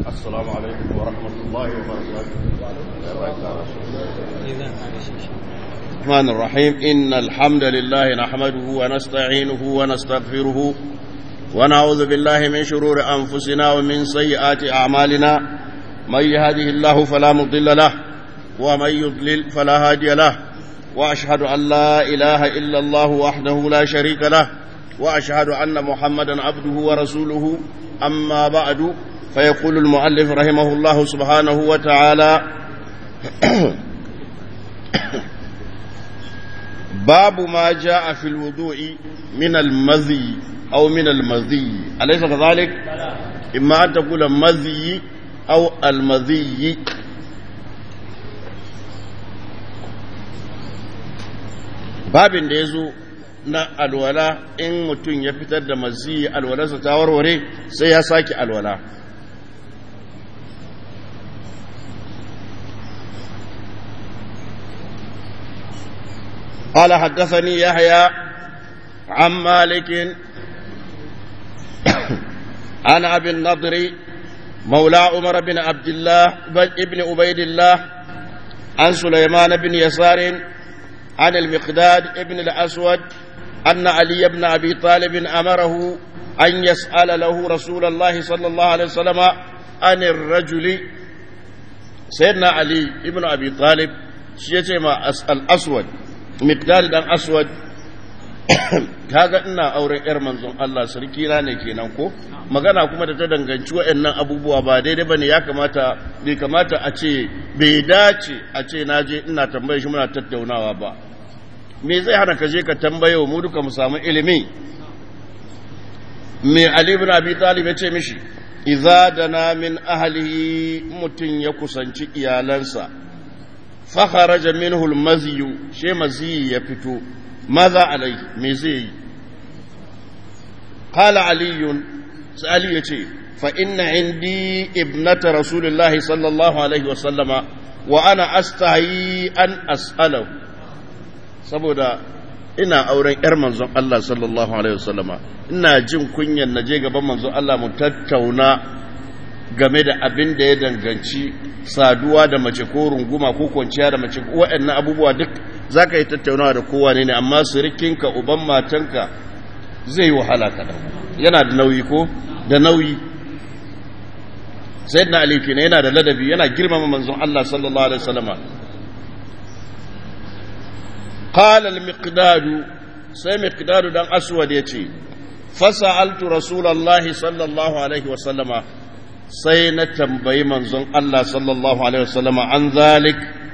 السلام عليكم ورحمة الله وبركاته الرحمن الرحيم إن الحمد لله نحمده ونستعينه ونستغفره ونعوذ بالله من شرور أنفسنا ومن سيئات أعمالنا من يهده الله فلا مضل له ومن يضلل فلا هادي له وأشهد أن لا إله إلا الله وحده لا شريك له وأشهد أن محمدا عبده ورسوله أما بعد فيقول المؤلف رحمه الله سبحانه وتعالى باب ما جاء في الوضوء من المذي أو من المذي أليس كذلك؟ إما أن تقول مذي أو المذي babin da ya zo na alwala in mutum ya fitar da mazi alwalarsa ta warware sai ya sake alwala قال حدثني يحيى عن مالك عن ابي النضر مولى عمر بن عبد الله ابن عبيد الله عن سليمان بن يسار عن المقداد ابن الأسود أن علي بن أبي طالب أمره أن يسأل له رسول الله صلى الله عليه وسلم عن الرجل سيدنا علي ابن أبي طالب شيء ما الأسود مقداد بن أسود kaga ina auren yar manzon Allah sarki na ne kenan ko magana kuma da ta danganci waɗannan abubuwa ba daidai bane ya kamata bai kamata a ce bai dace a ce na je ina tambaye shi muna tattaunawa ba me zai hana ka je ka tambaye mu duka mu samu ilimi me Ali ibn Abi Talib ya ce mishi idza dana min ahlihi mutun ya kusanci iyalansa fa kharaja minhu al-mazyu she mazi ya fito maza alai me zai yi qala ali ali yace fa inna indi ibnata rasulillahi sallallahu alaihi wa sallama wa ana astahi an as'alahu saboda ina auren yar manzon Allah sallallahu alaihi wa sallama ina jin kunyan naje gaban manzon Allah mu tattauna game da abin da ya danganci saduwa da mace ko runguma ko kwanciya da mace waɗannan abubuwa duk za ka yi tattaunawa da kowa ne amma sirikinka uban matanka zai yi wahala kaɗan yana da nauyi ko da nauyi sai na alifi ne yana da ladabi yana girmama manzon Allah sallallahu alaihi wasallama qala al-miqdad sai miqdad dan aswad yace fasa'altu rasulullahi sallallahu alaihi wasallama sai na tambayi manzon Allah sallallahu alaihi wasallama an zalik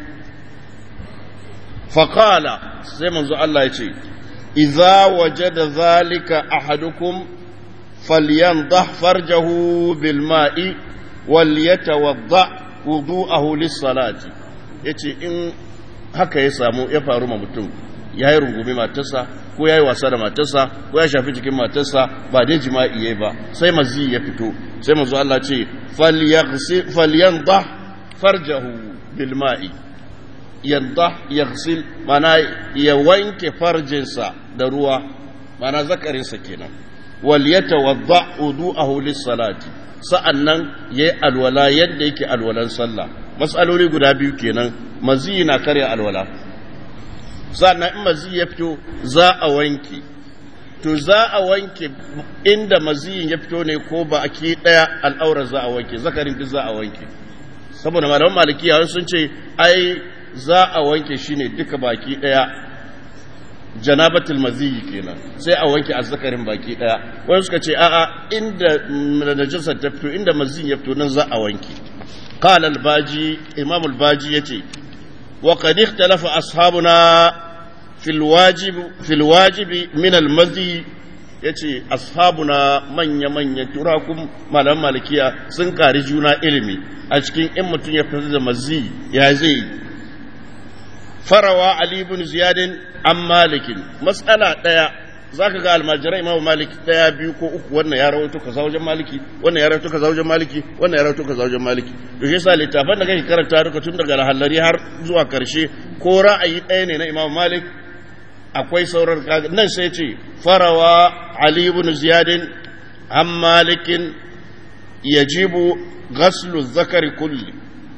faƙala sai manzo Allah ya ce, Iza waje da zalika ahadukum falyandah farjahu bil ma'i wal yatawadda wudu'ahu lis salati yace in haka ya samu ya faru ma mutum ya yi rungumi matarsa ko ya yi wasa da matarsa ko ya shafi jikin matarsa ba dai jima'i yayi ba sai mazi ya fito sai manzo Allah ce falyandah farjahu bil ma'i yadda yaghsil mana ya wanke farjinsa da ruwa mana zakarinsa kenan wal yatawadda wudu'ahu lis-salati sa'annan yayi alwala yadda yake alwalan sallah mas'aloli guda biyu kenan mazi na karya alwala sa'annan in mazi ya fito za a wanke to za a wanke inda maziyin ya fito ne ko ba aki daya al'aurar za a wanke zakarin duk za a wanke saboda malaman malikiya sun ce ai za a wanke shi ne duka baki ɗaya janabatul maziyi kenan sai a wanke azzakarin baki ɗaya wani suka ce a'a inda najasar ta fito inda maziyin ya fito nan za a wanke qala al-baji imam al-baji yace wa qad ikhtalafa ashabuna fil wajib fil wajib min al-mazi yace ashabuna manya manya turakun malaman malikiya sun kari juna ilimi a cikin in mutum ya fito da mazi ya zai farawa Ali ibn Ziyadin an malikin matsala ɗaya zaka ga almajirai imamu malik ɗaya biyu ko uku wannan ya rawaito kaza wajen maliki wannan ya rawaito kaza wajen maliki wannan ya rawaito kaza wajen maliki to shi yasa littafan da kake karanta duka tun daga lahallari har zuwa karshe ko ra'ayi ɗaya ne na imamu malik akwai sauran nan sai ce farawa ali ibn ziyadin an malikin yajibu ghaslu zakari kulli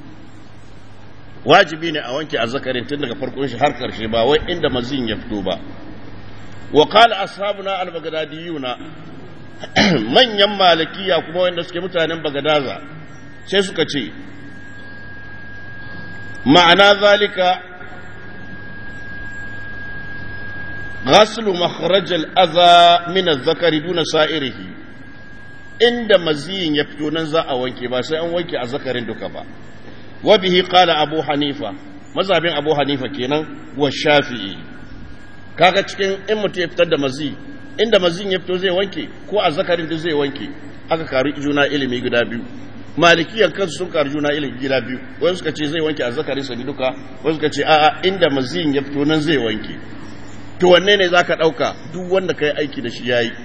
wajibi ne a wanke azzakarin tun daga farkon shi har karshe ba wai inda mazin ya fito ba wa qala ashabuna al-baghdadiyuna manyan malikiya kuma wanda suke mutanen bagadaza sai suka ce ma'ana zalika غسل مخرج الأذى من الذكر دون سائره inda maziyin ya fito nan za a wanke ba sai an wanke a zakarin duka ba wa bihi qala abu hanifa mazhabin abu hanifa kenan wa shafi'i kaga cikin in mutum ya fitar da mazi inda maziyin ya fito zai wanke ko a zakarin da zai wanke aka karu juna ilimi guda biyu malikiyan kansu sun karu juna ilimi gida biyu wani suka ce zai wanke a zakarin sa duka wani suka ce a'a inda maziyin ya fito nan zai wanke to wanne ne za ka ɗauka duk wanda ka yi aiki da shi ya yi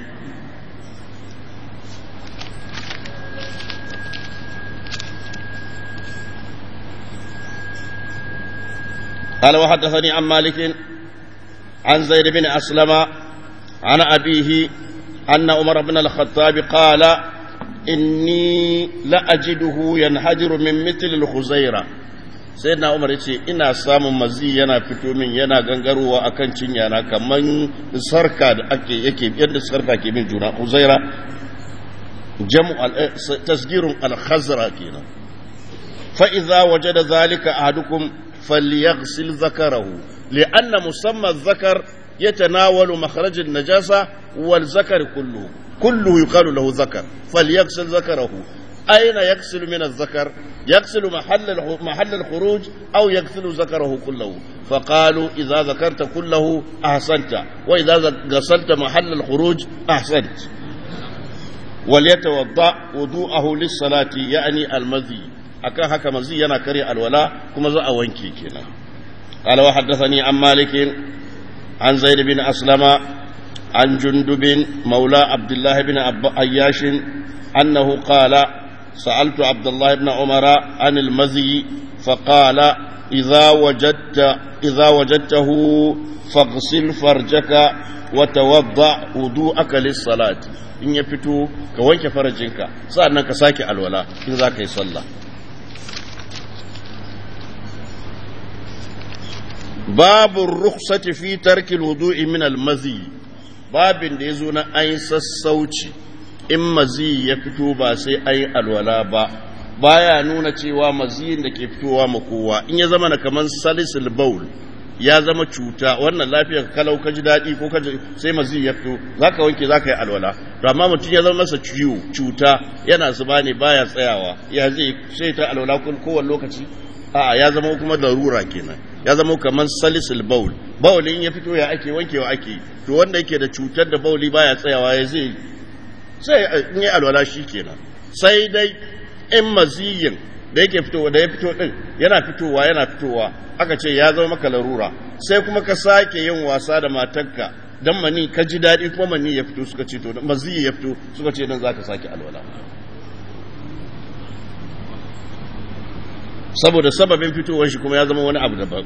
قال وحدثني عن مالك عن زيد بن أسلم عن أبيه أن عمر بن الخطاب قال إني لأجده ينحدر من مثل الخزيرة sai na umar ce ina samun mazi yana fito min yana gangarowa akan cinya na kaman sarka da ake yake yadda sarka ke min juna uzaira jamu tasgirun al-khazra kenan fa idza wajada zalika ahadukum falyaghsil zakarahu li'anna musamma adh-dhakar yatanawalu makhraj an-najasa wal zakar kullu kullu yuqalu lahu zakar falyaghsil zakarahu أين يغسل من الذكر يغسل محل محل الخروج أو يغسل ذكره كله فقالوا إذا ذكرت كله أحسنت وإذا غسلت محل الخروج أحسنت وليتوضأ وضوءه للصلاة يعني المذي أكا هكا مزي أنا كري الولاء كما زا وانكي كنا قال وحدثني عن مالك عن زيد بن أسلم عن جندب مولى عبد الله بن أياش أنه قال سألت عبد الله بن عمر عن المزي فقال إذا وجدت إذا وجدته فاغسل فرجك وتوضأ وضوءك للصلاة in ya fito ka wanke farajinka sa'annan ka sake alwala in za ka yi sallah babu rukhsati fi tarki wudu'i min al-mazi babin da yazo na ayin sassauci in mazi ya fito ba sai ayi alwala ba baya nuna cewa maziyin da ke fitowa ma kowa in ya zama na kaman salisul baul ya zama cuta wannan lafiyar kalau ka ji daɗi ko ka sai mazi ya fito zaka wanke zaka yi alwala to amma mutum ya zama masa ciwo cuta yana zuba ne baya tsayawa ya zai sai ta alwala kowane lokaci a'a ya zama kuma darura kenan ya zama kamar salisul baul baulin ya fito ya ake wankewa ake to wanda yake da cutar da bauli baya tsayawa ya zai sai in yi alwala shi kenan sai dai in maziyin da yake fitowa da ya fito din yana fitowa yana fitowa aka ce ya zama maka larura sai kuma ka sake yin wasa da matarka dan mani ka ji daɗi kuma mani ya fito suka ce to maziyi ya fito suka ce dan zaka sake alwala saboda sababin fitowar shi kuma ya zama wani abu daban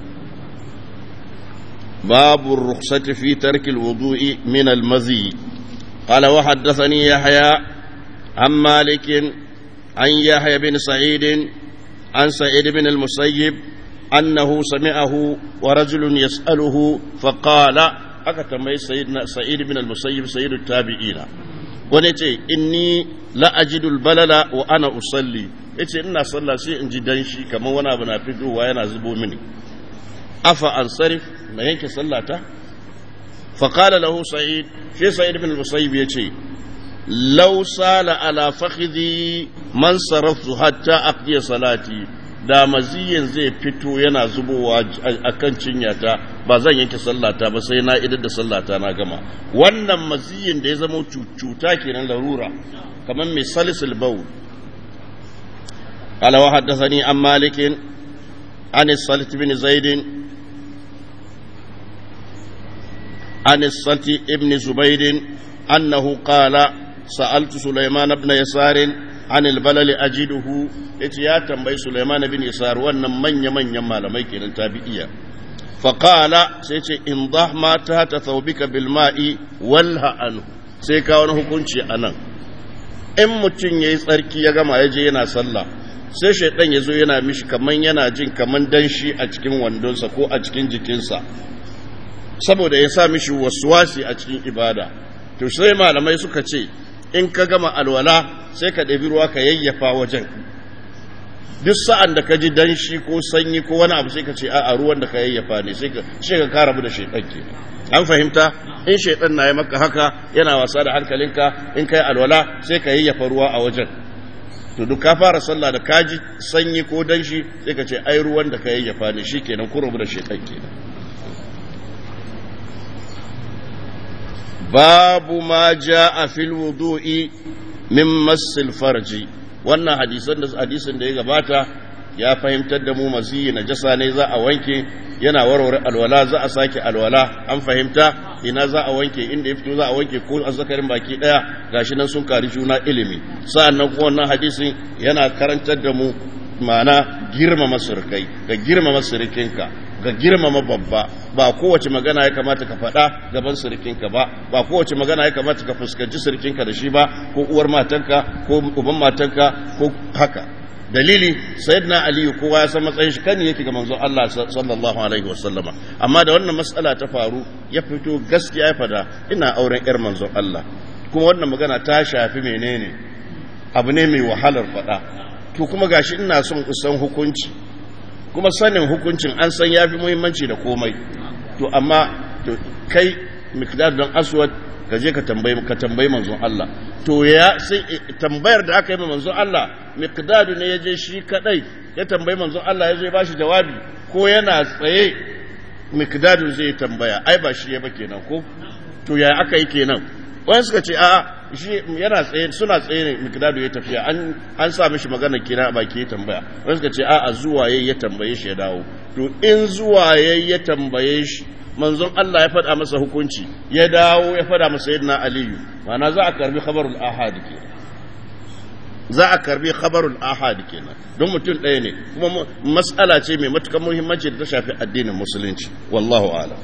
babu rukhsati fi tarki alwudu'i min almazi qala wa haddathani yahya an malik an yahya bin sa'id an sa'id bin al-musayyib annahu sami'ahu wa rajulun yas'aluhu fa qala aka tambayi sayyidina sa'id bin al-musayyib sayyidut tabi'ina wani ce inni la ajidu al-balala wa ana usalli yace ina sallah sai in ji danshi kamar wani abu na fitowa yana zubo mini afa an sarif na yanke sallata fa qala lahu sa'id shi sa'id ibn al-musayyib yace law sala ala fakhidhi man saraftu hatta aqdi salati da maziyin zai fito yana zubowa akan cinyata ba zan yanke sallata ba sai na idar da sallata na gama wannan maziyin da ya zama cuta kenan larura kamar mai salisul bawl قال وحدثني عن مالك عن الصلت بن زيد عن الصلت بن زبيد أنه قال سألت سليمان بن يسار عن البلل أجده إتيا تنبي سليمان بن يسار وأن من يمن يما لميك التابعية فقال سيتي انضح ما تحت ثوبك بالماء والها عنه سيكا ونه كنشي أنا in mutum ya yi tsarki ya gama ya je yana sallah sai shaidan ya zo yana mishi kaman yana jin kaman danshi a cikin wandonsa ko a cikin jikinsa saboda ya sa mishi waswasi a cikin ibada to sai malamai suka ce in ka gama alwala sai ka ɗabi ruwa ka yayyafa wajen duk sa'an da ka ji danshi ko sanyi ko wani abu sai ka ce a ruwan da ka yayyafa ne sai ka ce ka kara da shaidan ke an fahimta in shaidan na yi maka haka yana wasa da hankalinka in ka yi alwala sai ka yayyafa ruwa a wajen to duk ka fara sallah da kaji sanyi ko danshi sai ka ce ai ruwan da ka yayyafa ne shi kenan ku rabu da shaidan kenan babu ma a fil wudu'i min massil farji wannan hadisan da hadisin da ya gabata ya fahimtar da mu maziyi na jasa ne za a wanke yana warware alwala za a sake alwala an fahimta ina za a wanke inda ya fito za a wanke ko azzakarin baki daya gashi nan sun kari juna ilimi sa'annan kuma wannan hadisin yana karantar da mu ma'ana girmama surkai ga girmama surukinka ga girmama babba ba kowace magana ya kamata ka faɗa gaban surukinka ba ba kowace magana ya kamata ka fuskanci surukinka da shi ba ko uwar matanka ko uban matanka ko haka dalili sayyidina aliyu kowa ya san matsayin shi kan yake ga manzon Allah sallallahu alaihi wasallama amma da wannan matsala ta faru ya fito gaskiya ya fada ina auren yar manzon Allah kuma wannan magana ta shafi menene abu ne mai wahalar fada to kuma gashi ina son san hukunci kuma sanin hukuncin an san yafi muhimmanci da komai to amma to kai miqdad don aswad ka je ka tambayi ka tambayi manzon Allah to ya sai tambayar da aka yi manzon Allah miqdadu ne ya je shi kadai ya tambayi manzon Allah ya zo ya bashi jawabi ko yana tsaye miqdadu zai tambaya ai ba shi ya ba kenan ko to ya aka yi kenan wani suka ce a'a shi yana tsaye suna tsaye ne miqdadu ya tafiya an an sa mishi magana kira a baki ya tambaya wani suka ce a'a zuwa yayi ya tambaye shi ya dawo to in zuwa yayi ya tambaye shi manzon Allah ya faɗa masa hukunci ya dawo ya faɗa masa yadda aliyu mana za a karbi khabarul ahad kenan za a karbi khabarul ahad kenan don mutum ɗaya ne kuma matsala ce mai matukar muhimmanci da ta shafi addinin musulunci wallahu a'lam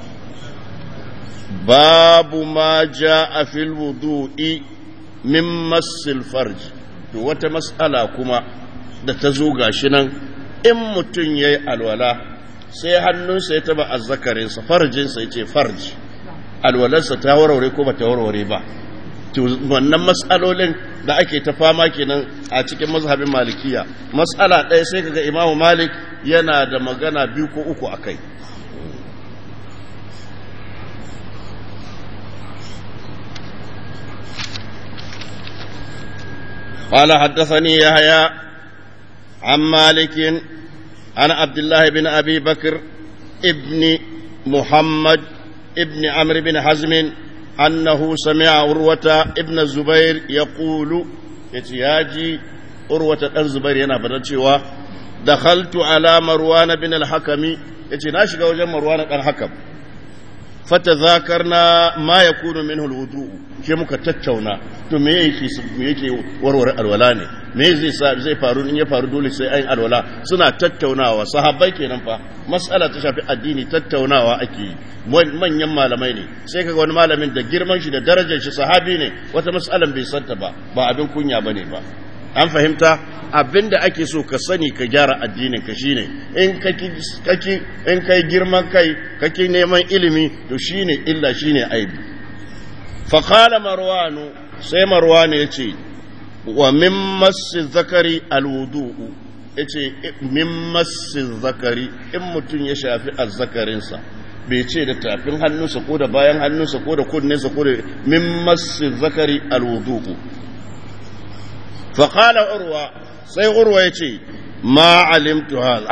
babu ma a fil wudu'i min massil farj to wata matsala kuma da ta zo gashi nan in mutum yayi alwala sai hannunsa ya taba azzakarinsa farjinsa ya ce farji alwalarsa ta warware ko ba ta warware ba wannan matsalolin da ake ta fama kenan a cikin mazhabin malikiya matsala ɗaya sai kaga imamu malik yana da magana biyu ko uku a kai قال حدثني يحيى عن مالك عن عبد الله بن أبي بكر ابن محمد ابن عمرو بن حزم أنه سمع عروة ابن الزبير يقول يتياجي عروة الزبير ينا فتشوا دخلت على مروان بن الحكم يتي ناشق وجه مروان بن الحكم فتذاكرنا ما يكون منه الوضوء ke muka tattauna to me yake me yake warware alwala ne me zai zai faru in ya faru dole sai ayin alwala suna tattaunawa sahabbai kenan fa mas'ala ta shafi addini tattaunawa ake yi manyan malamai ne sai kaga wani malamin da girman shi da darajar shi sahabi ne wata mas'alan bai santa ba ba abin kunya bane ba an fahimta abin da ake so ka sani ka gyara addinin ka shine in kaki in kai girman kai kake neman ilimi to shine illa shine aibi فقال مروان سي مروان يتي ومن مس الذكر الوضوء yace min massi zakari in mutum ya shafi azzakarinsa bai ce da tafin hannunsa ko da bayan hannunsa ko da kunninsa ko da min massi zakari alwudu'u fa qala urwa sai urwa yace ma alimtu hadha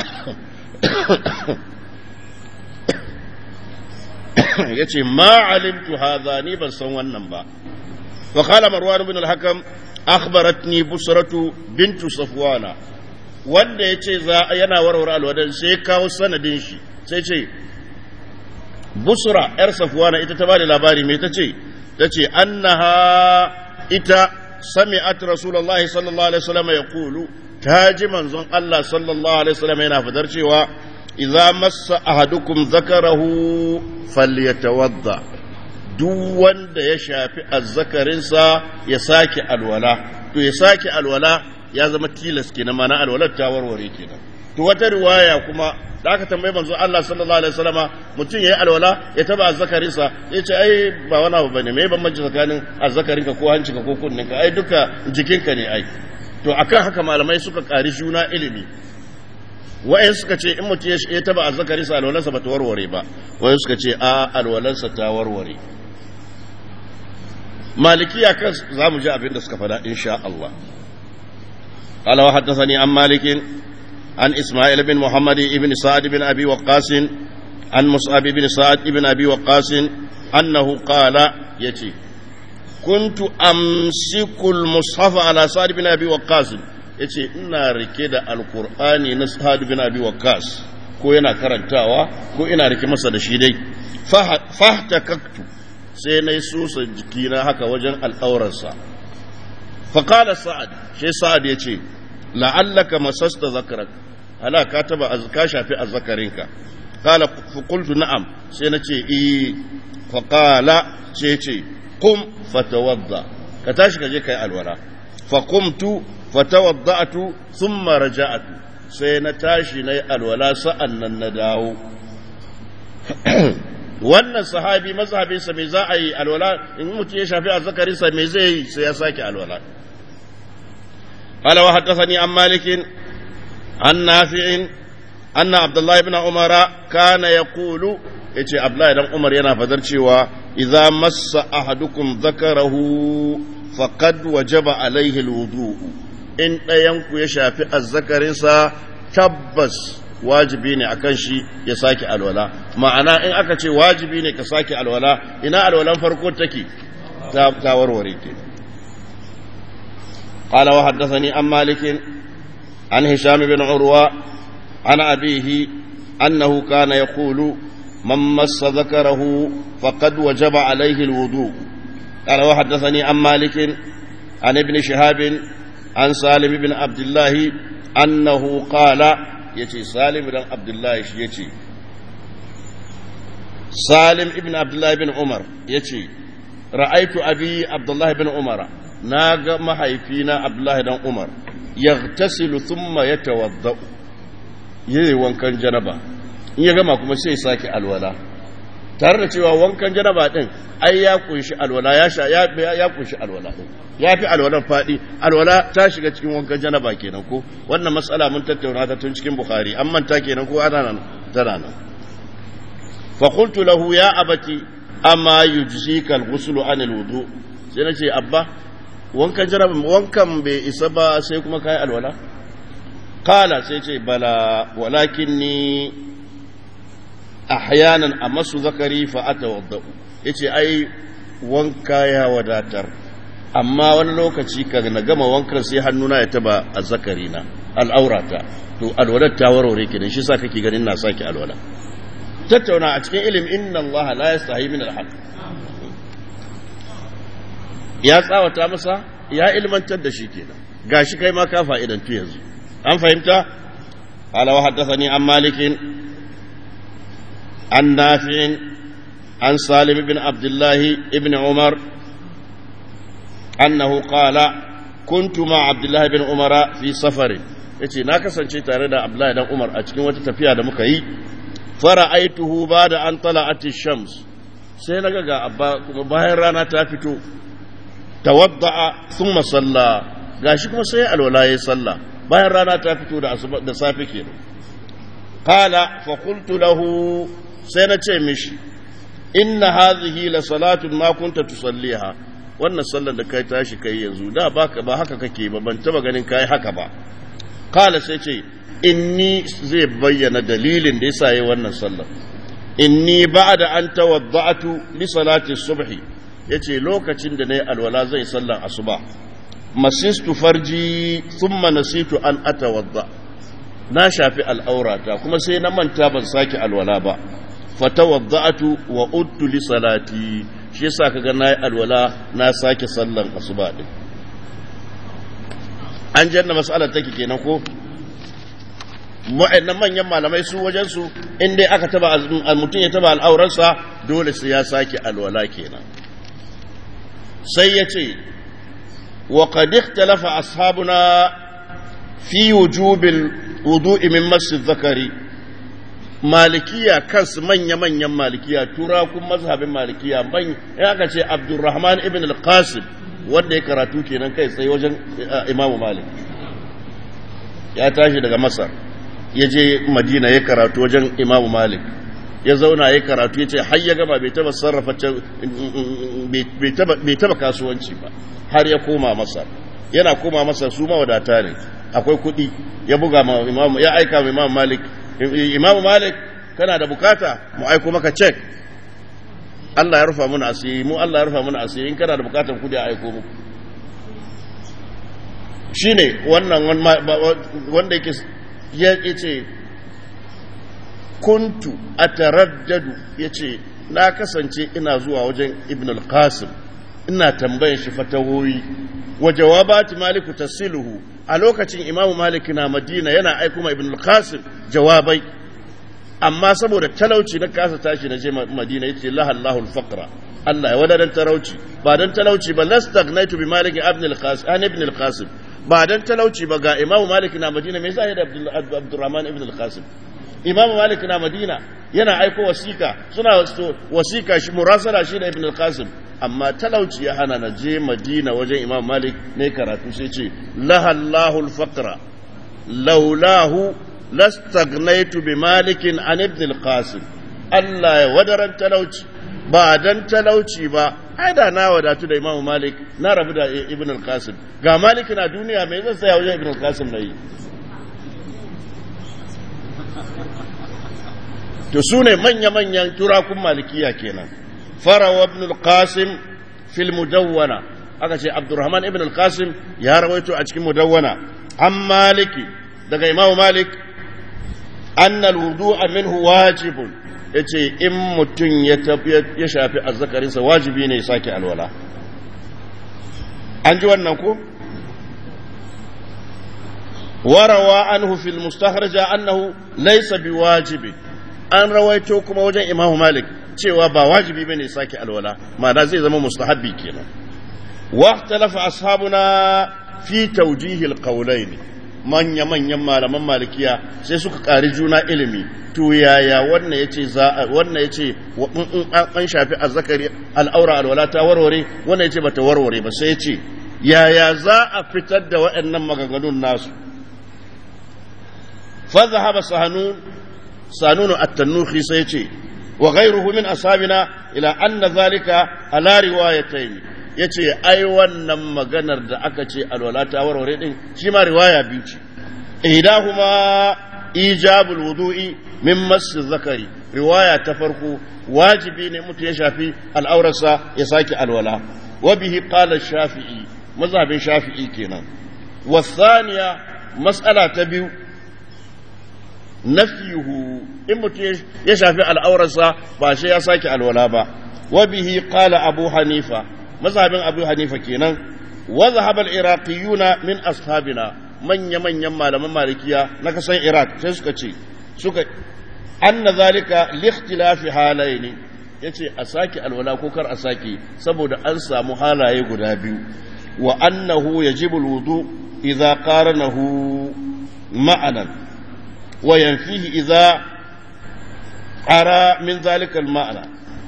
ya ce ma alimtu hadha ni ban san wannan ba wa qala marwan ibn al-hakam akhbaratni busratu bintu safwana wanda yace za yana warware alwadan sai kawo sanadin shi sai ce busra yar safwana ita ta bada labari me tace tace annaha ita sami'at rasulullahi sallallahu alaihi wasallam yaqulu taji manzon Allah sallallahu alaihi wasallam yana fadar cewa idza massa ahadukum zakarahu falyatawadda duk wanda ya shafi azzakarinsa ya sake alwala to ya sake alwala ya zama tilas kenan mana alwalar ta warware kenan to wata riwaya kuma da aka tambaye manzo Allah sallallahu alaihi wasallama mutum yayi alwala ya taba azzakarinsa ya ce ai ba wani abu bane me bambanci tsakanin azzakarinka ko hancinka ko kunninka ai duka jikinka ne ai to akan haka malamai suka kari juna ilimi wa'in suka ce in mutum ya taba azzakarinsa alwalarsa ba ta warware ba wa'in suka ce a alwalarsa ta warware malikiya kan za mu ji abin da suka fada insha Allah قال وحدثني عن مالك عن إسماعيل بن محمد بن سعد بن أبي وقاص عن مصعب بن سعد بن أبي وقاص أنه قال يتي كنت أمسك المصحف على سعد بن أبي وقاص yace ina rike da alkur'ani na sa'ad bin abi waqqas ko yana karantawa ko ina rike masa da shi dai fahtakaktu sai na yi susa jikina haka wajen al'aurarsa faƙala sa'ad shi sa'ad ya ce la'allaka masasta zakarak ala ka taba ka shafi azzakarinka qala fuqultu na'am sai na ce eh faqala ce ce qum fatawadda ka tashi ka je kai alwala faqumtu fatawadda'tu thumma raja'tu sai na tashi nayi alwala sa'an nan na dawo wannan sahabi mazhabinsa me za a yi alwala in mutum ya shafi azzakarinsa me zai yi sai ya sake alwala قال وحدثني عن مالك عن نافع أن عبد الله بن عمر كان يقول yace Abdullahi dan Umar yana fadar cewa idza massa ahadukum dhakarahu faqad wajaba alaihi alwudu in ɗayan ku ya shafi azzakarinsa tabbas wajibi ne akan shi ya sake alwala ma'ana in aka ce wajibi ne ka sake alwala ina alwalan farko take ta warware ke قال وحدثني عن مالك عن هشام بن عروة عن أبيه أنه كان يقول من مس ذكره فقد وجب عليه الوضوء قال وحدثني عن مالك عن ابن شهاب عن سالم بن عبد الله أنه قال يتي سالم بن عبد الله يتي سالم بن عبد الله بن عمر يتي رأيت أبي عبد الله بن عمر na ga mahaifina abdullahi dan umar ya tasilu thumma ya tawadda yi wankan janaba in ya gama kuma sai sake alwala tare da cewa wankan janaba din ai ya kunshi alwala ya sha ya kunshi alwala din ya fi alwalan fadi alwala ta shiga cikin wankan janaba kenan ko wannan matsala mun tattauna ta tun cikin bukhari an manta kenan ko ana nan tana nan fa qultu lahu ya abati amma yujzika al-ghuslu an al-wudu sai nace abba wankan jaraba wankan bai isa ba sai kuma kai alwala kala sai ce bala walakinni ahyanan amasu zakari fa atawadda yace ai wanka ya wadatar amma wani lokaci ka na gama wankan sai hannuna ya taba azzakari na al'aurata to alwalar ta warware kenan shi sa kake ganin na saki alwala tattauna a cikin ilim inna Allah la yastahi min al ya tsawata masa ya ilmantar da shi kenan gashi kai ma ka fa'idantu yanzu an fahimta ala wa haddathani an malikin an nafi'in an salim ibn abdullahi ibn umar annahu qala kuntu ma abdullahi ibn umara fi safarin yace na kasance tare da abdullahi dan umar a cikin wata tafiya da muka yi fara'aituhu ba da an tala'ati shams sai naga ga abba kuma bayan rana ta fito tawadda'a thumma salla gashi kuma sai alwala yayi salla bayan rana ta fito da da safe kenan qala fa qultu lahu sai na ce mishi inna hadhihi la salatun ma kunta tusalliha wannan sallar da kai tashi kai yanzu da baka ba haka kake ba ban taba ganin kai haka ba qala sai ce inni zai bayyana dalilin da yasa yayi wannan sallar inni ba'da an tawadda'tu li salati subhi ya ce lokacin da na yi alwala zai sallan asuba masistu farji thumma nasitu an atawadda na shafi al'aurata kuma sai na manta ban sake alwala ba fatawadda'atu wa udtu li salati shi yasa kaga nayi alwala na sake sallan asuba din an janna mas'alar take kenan ko wa'annan manyan malamai su wajen su in dai aka taba mutum ya taba al'aurarsa dole sai ya sake alwala kenan sai ya ce wa qad ikhtalafa ashabuna fi wujubil wudu'i min masjid zakari malikiya kansu manya-manyan malikiya turakun mazhabin malikiya man ya aka ce abdurrahman ibn al-qasim wanda ya karatu kenan kai tsaye wajen imamu malik ya tashi daga masar ya je madina ya karatu wajen imamu malik ya zauna ya karatu ya ce har ya gaba bai taba sarrafa bai taba kasuwanci ba har ya koma masar yana koma masar su mawadata ne akwai kuɗi ya buga ma imamu ya aika ma imamu malik imamu malik kana da bukata mu aiko maka cek Allah ya rufa mana asiri mu Allah ya rufa mana asiri in kana da bukatar kudi a aiko muku shine wannan wanda yake ya ce kuntu ataraddadu yace na kasance ina zuwa wajen ibn al-qasim ina tambayan shi fatawoyi wa jawabati maliku tasiluhu a lokacin imamu malik na madina yana aiko ma ibn al-qasim jawabai amma saboda talauci na kasa tashi na je madina yace lahallahu al-faqra Allah ya wadadan talauci ba dan talauci ba lastagnaitu bi malik ibn al-qasim an ibn al-qasim ba dan talauci ba ga imamu malik na madina me yasa ya da abdurrahman ibn al-qasim imamu malik na madina yana aiko wasika suna wasika shi murasala shi da ibn al-qasim amma talauci ya hana na je madina wajen imam malik ne karatu sai ce lahallahu al-faqra laulahu lastagnaitu bi malikin an ibn al-qasim Allah ya wadaran talauci ba dan talauci ba ai da na wadatu da imam malik na rabu da ibn al-qasim ga malik na duniya mai zan tsaya wajen ibn al-qasim nayi to sune manya-manyan turakun malikiya kenan farawa ibn al-qasim fil mudawwana aka ce abdurrahman ibn al-qasim ya rawaito a cikin mudawwana an maliki daga imamu malik anna al-wudu'a minhu wajibun yace in mutum ya ya shafi azzakarinsa wajibi ne ya sake alwala an ji wannan ko warawa anhu fil mustakhraja annahu laysa biwajibin an rawaito kuma wajen imamu malik cewa ba wajibi bane sake alwala ma'ana zai zama mustahabbi kenan waqtalafa ashabuna fi tawjihi alqawlayn manya manyan malaman malikiya sai suka ƙari juna ilimi to yaya wannan yace za wannan yace an shafi azzakari al'aura alwala ta warware wannan yace bata warware ba sai yace yaya za a fitar da waɗannan maganganun nasu fa zahaba sahanun sanunu at-tanuhi sai yace وغيره من أصحابنا إلى أن ذلك على روايتين yace ai wannan maganar da aka ce alwala ta warware din shi ma riwaya biyu ce ihdahuma ijabul wudu'i min mass zakari riwaya ta farko wajibi ne mutu ya shafi al'aurarsa ya sake alwala wa bihi qala shafi'i mazhabin shafi'i kenan wa thaniya mas'ala ta biyu nafiyuhu in mutum ya shafi al'aurarsa ba shi ya sake alwala ba wa bihi qala abu hanifa mazhabin abu hanifa kenan wa zahaba al-iraqiyuna min ashabina manya manyan malaman malikiya na kasan iraq sai suka ce suka anna zalika li ikhtilafi halaini yace a sake alwala ko kar a sake saboda an samu halaye guda biyu wa annahu yajibu al-wudu idza qaranahu ma'anan وينفيه إذا أرى من ذلك المعنى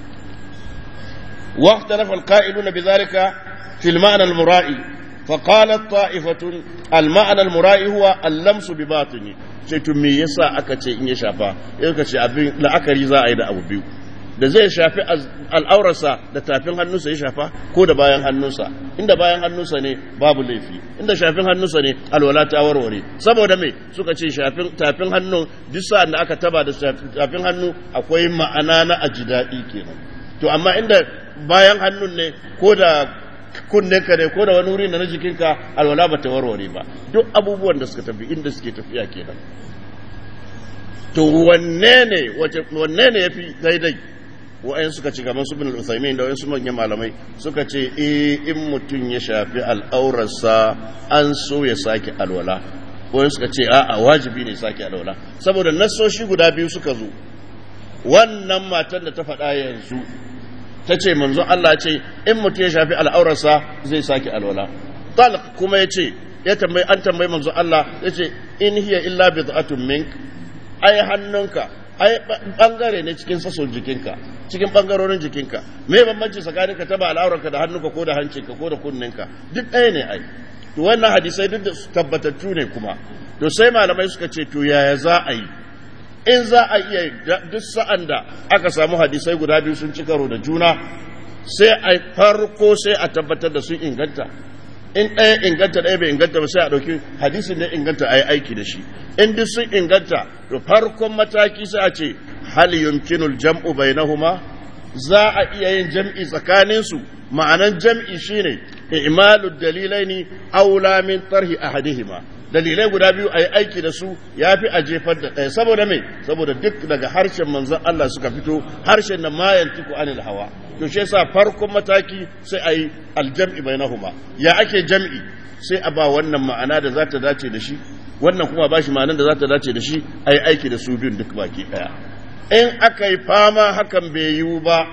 واختلف القائلون بذلك في المعنى المرائي فقالت طائفة المعنى المرائي هو اللمس بباطنه sai to me yasa aka ce in ya shafa yau ce abin la'akari za a yi da abu biyu da zai shafi al'aurarsa da tafin hannunsa ya shafa ko da bayan hannunsa inda bayan hannunsa ne babu laifi inda shafin hannunsa ne alwala ta warware saboda me suka ce shafin tafin hannu duk sa'an da aka taba da tafin hannu akwai ma'ana na aji daɗi kenan to amma inda bayan hannun ne ko da ka ne ko da wani wuri na jikinka alwala ba ta warware ba duk abubuwan da suka tafi inda suke tafiya kenan to wanne ne wanne ne yafi daidai wa'ayin suka ci gaban su bin al-Uthaymin da wasu manyan malamai suka ce eh in mutum ya shafi al'aurarsa an so ya sake alwala wani suka ce a'a wajibi ne sake alwala saboda nassoshi guda biyu suka zo wannan matan da ta faɗa yanzu ta ce manzon Allah ce in mutum ya shafi al'aurarsa zai sake alwala talq kuma ya ce ya tambayi an tambayi manzon Allah ya ce in hiya illa bid'atun mink ai hannunka ai bangare ne cikin sassan jikinka cikin bangarorin jikinka me bambanci tsakanin ka taba al'aurarka da hannunka ko da hancinka ko da kunninka duk ɗaya ne ai to wannan hadisai duk da tabbatattu ne kuma to sai malamai suka ce to yaya za a yi in za a iya duk sa'an da aka samu hadisai guda biyu sun ci karo da juna sai a farko sai a tabbatar da sun inganta in ɗaya inganta ɗaya bai inganta ba sai a ɗauki hadisin da inganta a yi aiki da shi in duk sun inganta to farkon mataki sai a ce hal yumkinul jam'u bainahuma za a iya yin jam'i tsakaninsu ma'anan jam'i shine i'malu dalilaini aula min tarhi ahadihima dalilai guda biyu a yi aiki da su ya fi a jefar da ɗaya saboda mai saboda duk daga harshen manzon Allah suka fito harshen na mayan tuku anil hawa to shi yasa farkon mataki sai a yi aljam'i bainahuma ya ake jam'i sai a ba wannan ma'ana da za ta dace da shi wannan kuma ba shi ma'anar da za ta dace da shi a yi aiki da su biyun duk baki ɗaya in aka yi fama hakan bai yiwu ba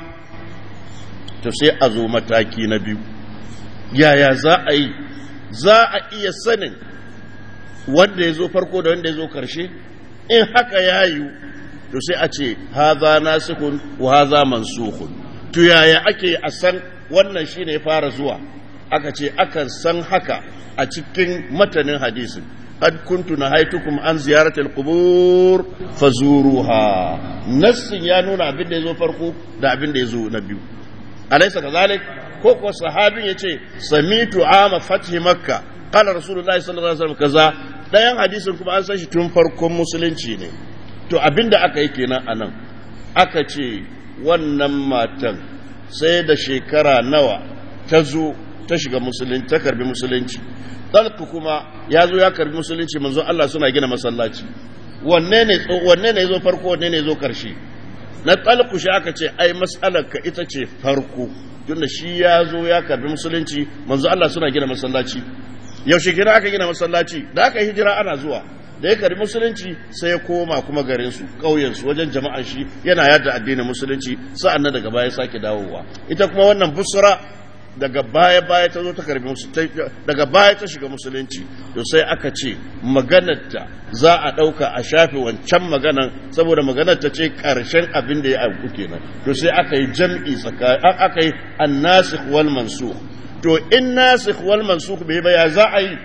to sai a zo mataki na biyu yaya za a yi za a iya sanin wanda ya zo farko da wanda ya zo karshe in haka ya yiwu to sai a ce haza nasikun wa haza mansukun to yaya ake a san wannan shine ya fara zuwa aka ce akan san haka a cikin matanin hadisin قد كنت نهيتكم عن زيارة القبور فزوروها نص يا نونا abin da yazo farko da abin da yazo na biyu alaysa kazalik ko ko sahabin yace samitu ama fathi makka qala rasulullahi sallallahu alaihi wasallam kaza dayan hadisin kuma an san shi tun farkon musulunci ne to abinda aka yi kenan anan aka ce wannan matan sai da shekara nawa ta zo ta shiga musulunci ta karbi musulunci talku kuma ya zo ya karbi musulunci manzon Allah suna gina masallaci wanne ne wanne ne zo farko wanne ne zo karshe na talku shi aka ce ai mas'alar ka ita ce farko tunda shi ya zo ya karbi musulunci manzon Allah suna gina masallaci yaushe gina aka gina masallaci da aka hijira ana zuwa da ya karbi musulunci sai ya koma kuma garin su ƙauyen su wajen jama'an shi yana yada addinin musulunci sa'an nan daga baya sake dawowa ita kuma wannan busra daga baya baya ta zo ta karbi daga baya ta shiga musulunci to sai aka ce maganarta za a ɗauka a shafe wancan maganan saboda maganar ta ce ƙarshen abin da ya auku kenan to sai aka yi jam'i tsakanin aka yi annasikh wal mansukh to in nasikh wal mansukh bai ba ya za a yi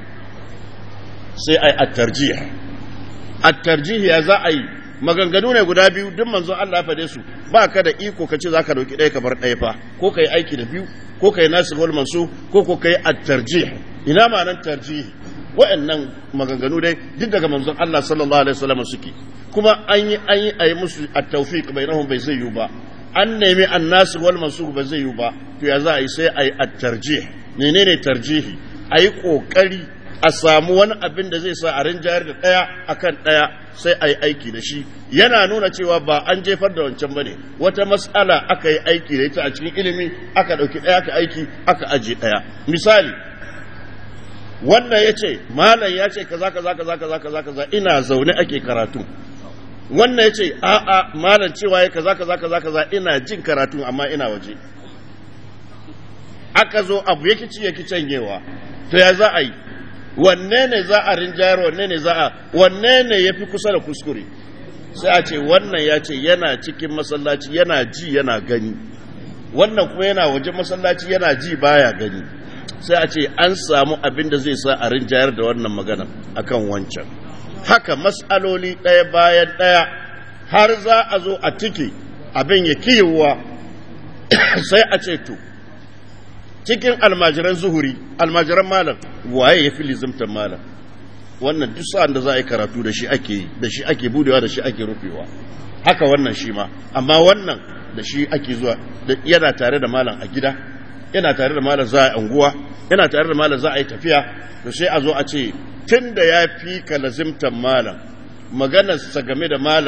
sai a yi at-tarjih at-tarjih ya za a yi maganganu ne guda biyu duk manzon Allah ya fade su ba ka da iko ka ce za ka dauki ɗaya ka bar ɗaya fa ko ka yi aiki da biyu ko ka yi nasu wal mansu ko ko ka yi at-tarjih ina ma'anar tarjih wa'annan maganganu dai duk daga manzon Allah sallallahu alaihi wasallam suke kuma an yi an yi ayi musu at-tawfiq bainahum bai zai yi ba an nemi an-nasu wal mansu ba zai yi ba to ya za a yi sai ayi at-tarjih menene tarjihi ayi kokari a samu wani abin da zai sa a rinjayar da ɗaya akan ɗaya sai a yi aiki da shi yana nuna cewa ba an jefar da wancan bane wata matsala aka yi aiki da ita a cikin ilimi aka ɗauki ɗaya aka aiki aka aje ɗaya misali wannan ya ce malam ya ce kaza kaza kaza kaza kaza kaza ina zaune ake karatu wannan ya ce a'a malam cewa ya kaza kaza kaza kaza ina jin karatu amma ina waje aka zo abu yake ci yake canyewa to ya za a yi wanne ne za a rinjayar wanne ne za a wanne ne ya fi kusa da kuskure sai a ce wannan ya ce yana cikin masallaci yana ji yana gani wannan kuma yana waje masallaci yana ji baya gani sai a ce an samu abin da zai sa a rinjayar da wannan magana akan wancan haka matsaloli ɗaya bayan ɗaya har za a zo a tike abin ya kiyewa sai a ce to cikin almajiran zuhuri almajiran malam waye ya fi lizimtar malam wannan duk sa'an da za a yi karatu da shi ake yi da shi ake budewa da shi ake rufewa haka wannan shi ma amma wannan da shi ake zuwa yana tare da malam a gida yana tare da malam za a yi anguwa yana tare da malam za a yi tafiya to sai a zo a ce tun da ya fi ka lazimtar malam maganarsa game da malam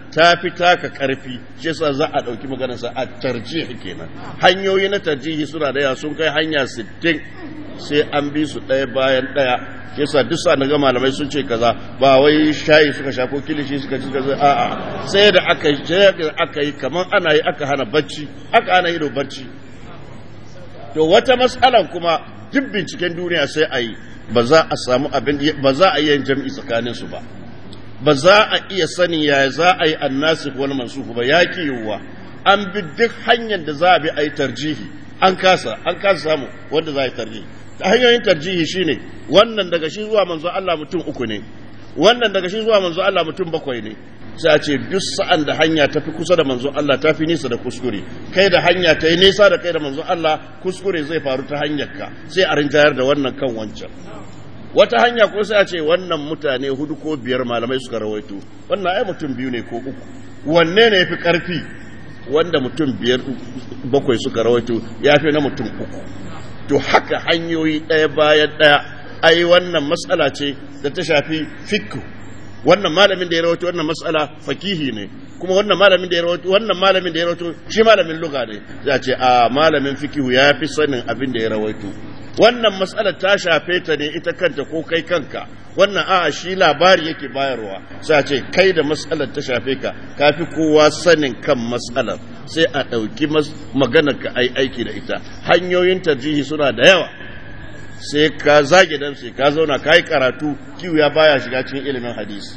ta fi taka karfi shi yasa za a ɗauki maganarsa a tarjihi kenan hanyoyi na tarjihi suna da yawa sun kai hanya 60 sai an bi su ɗaya bayan ɗaya shi yasa duk sa ga malamai sun ce kaza ba wai shayi suka sha ko kilishi suka ci kaza a'a sai da aka aka yi kamar ana yi aka hana bacci aka hana ido bacci to wata matsalan kuma duk binciken duniya sai a yi ba za a samu abin ba za a yi yin jam'i tsakanin su ba ba za a iya sani yaya za a yi annasikh wal mansukh ba ya ki yiwuwa an bi duk hanyar da za a bi a yi tarjihi an kasa an kasa samu wanda za a yi tarjihi ta hanyoyin tarjihi shine wannan daga shi zuwa manzo Allah mutum uku ne wannan daga shi zuwa manzo Allah mutum bakwai ne sai a ce duk sa'an da hanya ta fi kusa da manzo Allah ta fi nisa da kuskure kai da hanya ta yi nisa da kai da manzo Allah kuskure zai faru ta hanyarka sai a rinjayar da wannan kan wancan wata hanya ko sai a ce wannan mutane hudu ko biyar malamai suka rawaito wannan ai mutum biyu ne ko uku wanne ne yafi karfi wanda mutum biyar bakwai suka rawaito ya fi na mutum uku to haka hanyoyi ɗaya bayan ɗaya ai wannan matsala ce da ta shafi fikku wannan malamin da ya rawaito wannan matsala fakihi ne kuma wannan malamin da ya rawaito wannan malamin da ya rawaito shi malamin lugha ne za ce a malamin fikihu ya fi sanin abin da ya rawaito wannan matsalar ta shafe ta ne ita kanta ko kai kanka wannan a'a shi labari yake bayarwa sai ce kai da matsalar ta shafe ka kafi kowa sanin kan matsalar sai a ɗauki maganar ka ai aiki da ita hanyoyin tarjihi suna da yawa sai ka zage dan sai ka zauna ka yi karatu kiwu ya baya shiga cikin ilimin hadisi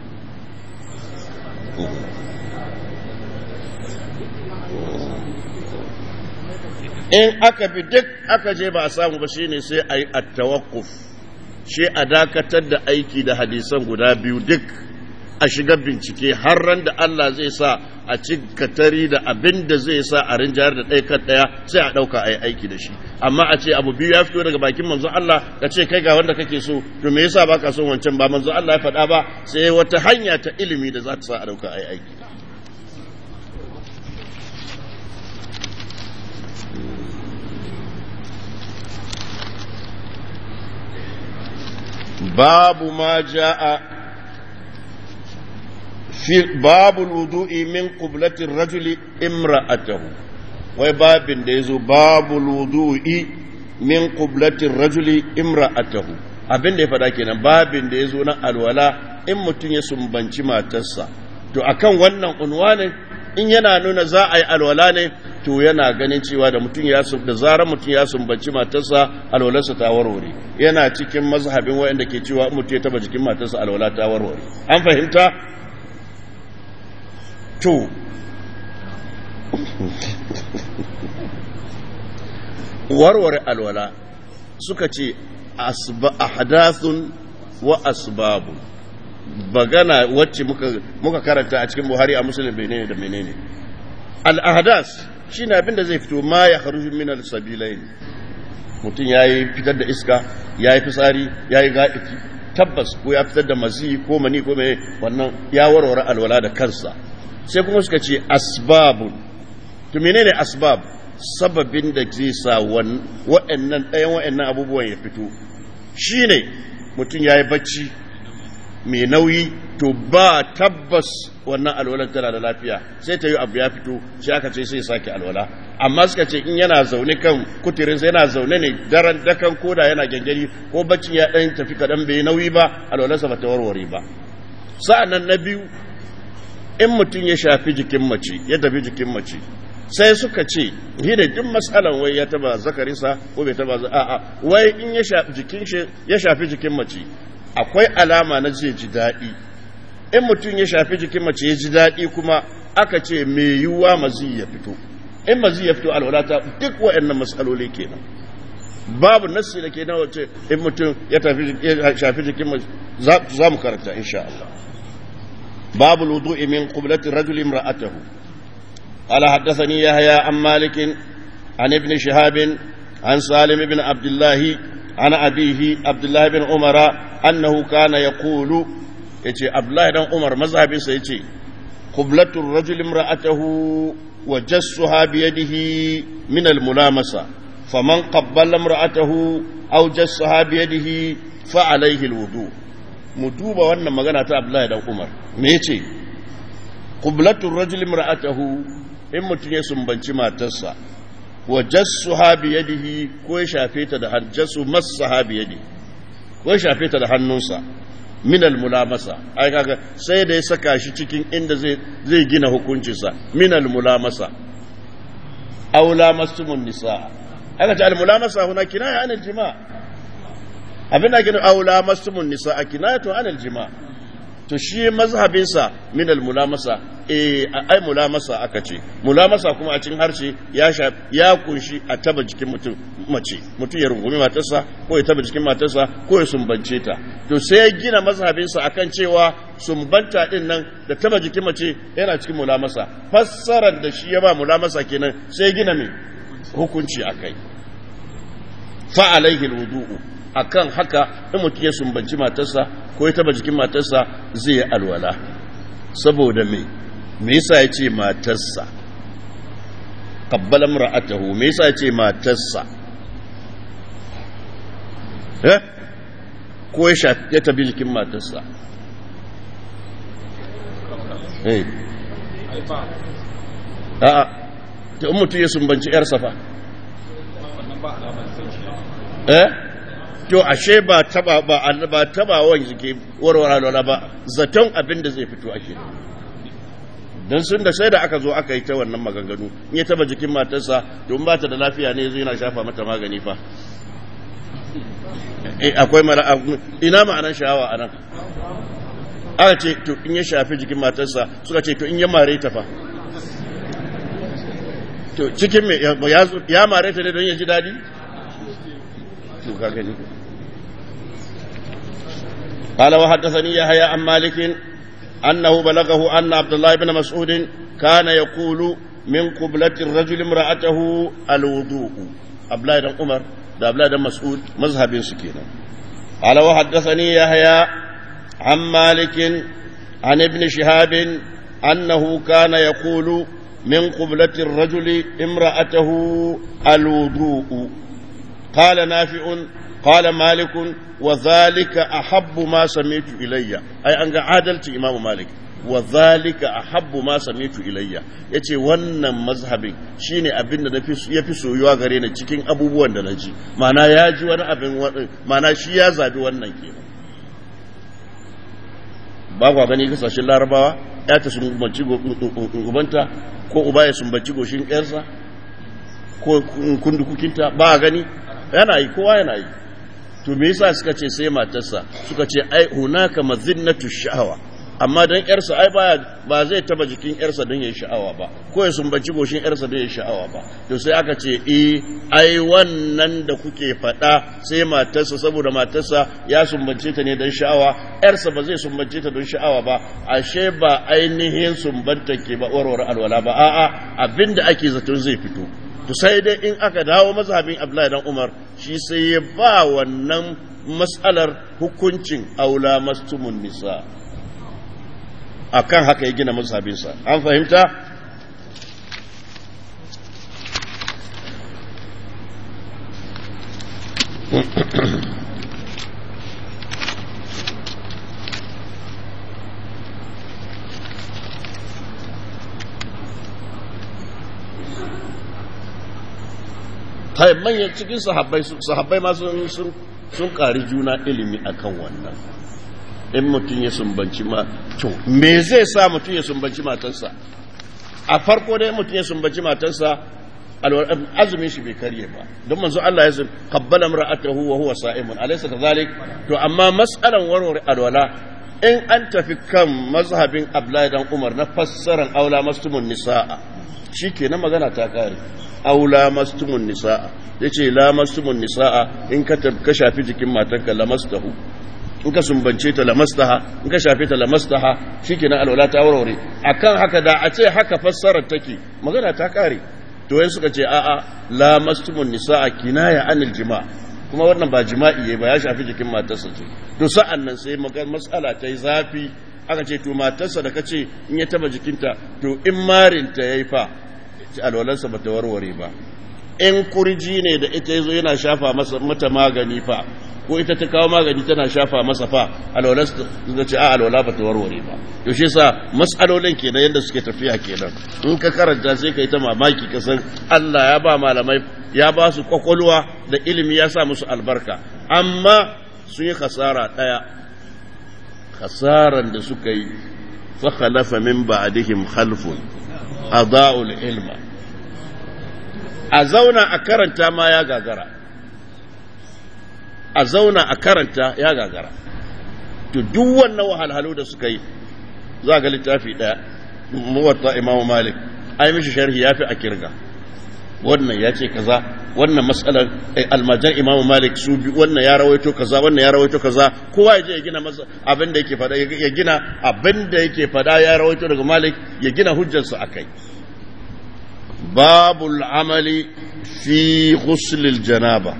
in aka bi duk aka je ba a samu ba shine sai a yi attawakuf shi a dakatar da aiki da hadisan guda biyu duk a shiga bincike har ran da Allah zai sa a ci katari da abin da zai sa a rinjayar da ɗaya kan ɗaya sai a ɗauka a yi aiki da shi amma a ce abu biyu ya fito daga bakin manzo Allah ka ce kai ga wanda kake so to me yasa baka son wancan ba manzo Allah ya faɗa ba sai wata hanya ta ilimi da za ta sa a ɗauka a yi aiki babu ma ja'a في باب الوضوء من قبلة الرجل امرأته وباب ديزو باب الوضوء من قبلة الرجل امرأته abin da ya faɗa kenan babin da ya zo na alwala in mutum ya sumbanci matarsa to akan wannan unwanin in yana nuna za a yi alwala ne to yana ganin cewa da mutum ya da zarar mutum ya sumbanci matarsa alwalarsa ta warware yana cikin mazhabin wayanda ke cewa mutum ya taba jikin matarsa alwala ta warware an fahimta to warware alwala suka ce ahdathun wa asbabu bagana wacce muka karanta a cikin buhari a musulun menene da menene al-ahdas shine abin da zai fito ma ya kharuju min al-sabilain mutum yayi fitar da iska yayi fitsari yayi ga'iki tabbas ko ya fitar da mazi ko mani ko mai wannan ya warware alwala da kansa sai kuma suka ce asbabun to menene asbab sababin da zai sa waɗannan ɗayan waɗannan abubuwan ya fito shine mutum ya yi bacci mai nauyi to ba tabbas wannan alwalar tana da lafiya sai ta yi abu ya fito sai aka ce sai sake alwala amma suka ce in yana zaune kan kuturinsa yana zaune ne daren dakan koda yana gyangyaɗi ko baccin ya ɗan tafi kaɗan bai nauyi ba alwalarsa ba ta warware ba sa'an na biyu in mutum ya shafi jikin mace ya tafi jikin mace sai suka ce shi ne duk matsalan wai ya taba zakarinsa ko bai taba a'a wai in ya shafi jikin shi ya shafi jikin mace akwai alama na zai ji daɗi in mutum ya shafi jikin mace ya ji daɗi kuma aka ce mai yiwuwa mazi ya fito in mazi ya fito alwalata duk waɗannan matsaloli kenan babu nassi da ke na wace in mutum ya shafi jikin mace za mu karanta insha Allah باب الوضوء من قبلة الرجل امرأته قال حدثني يحيى عن مالك عن ابن شهاب عن سالم بن عبد الله عن أبيه عبد الله بن عمر أنه كان يقول يتي عبد الله بن عمر مذهب سيتي قبلة الرجل امرأته وجسها بيده من الملامسة فمن قبل امرأته أو جسها بيده فعليه الوضوء mu duba wannan magana ta Abdullahi dan Umar me yace qublatur rajuli imra'atahu in mutum ya sumbanci matarsa wa jassuha bi yadihi ko ya shafe ta da hajjasu massaha bi yadihi ko ya shafe ta da hannunsa min mulamasa ai kaga sai da ya saka shi cikin inda zai zai gina hukuncinsa min mulamasa aw lamastumun nisa aka ce al-mulamasa huna kinaya anil jima' abin da gina aw lamastumun nisa kinayatu anil jima' to shi mazhabinsa min al-mulamasa eh ai mulamasa aka ce mulamasa kuma a cikin harshe ya ya kunshi a taba jikin mutum mace mutum ya rungumi matarsa ko ya taba jikin matarsa ko ya sumbance ta to sai ya gina mazhabinsa akan cewa sumbanta din nan da taba jikin mace yana cikin mulamasa fassarar da shi ya ba mulamasa kenan sai ya gina me hukunci akai fa alaihi alwudu'u akan haka in mutum ya sumbanci matarsa ko ya taba jikin matarsa zai yi alwala saboda me me yasa ya ce matarsa kabbala mar'atahu me yasa ya ce matarsa eh ko ya shafi ya tabi jikin matarsa eh a'a ta in mutum ya sumbanci yarsa fa eh to ashe ba taba ba ba taba wani ke warware lola ba zaton abin da zai fito ake don sun da sai da aka zo aka yi ta wannan maganganu in ya taba jikin matarsa don ba ta da lafiya ne zai yana shafa mata magani fa akwai mara ina ma'anar sha'awa a nan aka ce to in ya shafi jikin matarsa suka ce to in ya mare ta fa to cikin mai ya mare ta ne don ya ji daɗi to ka gani قال وحدثني يحيى عن مالك أنه بلغه أن عبد الله بن مسعود كان يقول من قبلة الرجل امرأته الوضوء عبد الله بن عمر ده عبد الله بن مسعود مذهب سكينة قال وحدثني يحيى عن مالك عن ابن شهاب أنه كان يقول من قبلة الرجل امرأته الوضوء قال نافع قال مالك وذلك أحب ما سمعت إلي أي أنك عادلت إمام مالك وذلك أحب ما سمعت إلي yace wannan mazhabin shine abin da ya fi soyuwa gare ni cikin abubuwan da na ji mana ya ji wani abin mana shi ya zabi wannan kenan ba kwa gani kasashen larabawa ya ta sumbanci ubanta ko uba ya sumbanci goshin ƴarsa ko kundukukinta ba gani yana yi kowa yana yi to me yasa suka ce sai matarsa suka ce ai hunaka mazinnatu sha'awa amma dan yarsa ai baya ba zai taba jikin yarsa don yayi sha'awa ba ko ya sumbaci goshin yarsa don yayi sha'awa ba to sai aka ce eh ai wannan da kuke faɗa sai matarsa saboda matarsa ya sumbance ta ne don sha'awa yarsa ba zai sumbance ta don sha'awa ba ashe ba ainihin sumbanta ke ba warware alwala ba a'a abinda ake zaton zai fito to sai dai in aka dawo mazhabin Abdullahi dan Umar shi sai ya ba wannan mas'alar hukuncin aula mastumun nisa akan haka ya gina mazhabinsa an fahimta kai manyan cikin sahabbai sahabbai ma sun sun ƙari juna ilimi akan wannan in mutum ya sumbanci ma to me zai sa mutum ya sumbanci matarsa a farko dai mutum ya sumbanci matarsa azumin shi bai karye ba don manzo Allah ya qabbala imra'atahu wa huwa sa'imun alaysa kadhalik to amma mas'alan warware alwala in an tafi kan mazhabin Abdullahi dan Umar na fassaran aula mastumun nisaa shikenan magana ta kare aula mastumun nisaa yace la mastumun nisaa in ka ka shafi jikin matarka lamastahu in ka sumbance ta lamastaha in ka shafe ta lamastaha shikenan alwala ta warware akan haka da a ce haka fassarar take magana ta kare to wai suka ce a'a la mastumun nisaa kinaya anil jima' kuma wannan ba jima'i ba ya shafi jikin matarsa ce to sa'an nan sai mas'ala ta yi zafi aka ce to matarsa da kace in ya taba jikinta to in marinta yayi fa alwalansa ba ta warware ba in kurji ne da ita yazo yana shafa masa mata magani fa ko ita ta kawo magani tana shafa masa fa alwala ta ce a alwala ba ta warware ba yaushe sa mas'alolin kenan yadda suke tafiya kenan in ka karanta sai ka yi ta mamaki ka san Allah ya ba malamai ya ba su kwakwalwa da ilimi ya sa musu albarka amma sun yi khasara ɗaya khasaran da suka yi fa khalafa min ba'dihim khalfun adaa'ul ilma a zauna a karanta ma ya gagara a zauna a karanta ya gagara to duk wannan wahalhalu da suka yi za ga littafi ɗaya muwatta imamu malik ai mishi sharhi ya fi a kirga wannan ya ce kaza wannan matsalar almajan imamu malik su bi wannan ya rawaito kaza wannan ya rawaito kaza kowa ya je ya gina masa abin da yake fada ya gina abin da yake fada ya rawaito daga malik ya gina hujjarsa akai babul amali fi ghuslil janaba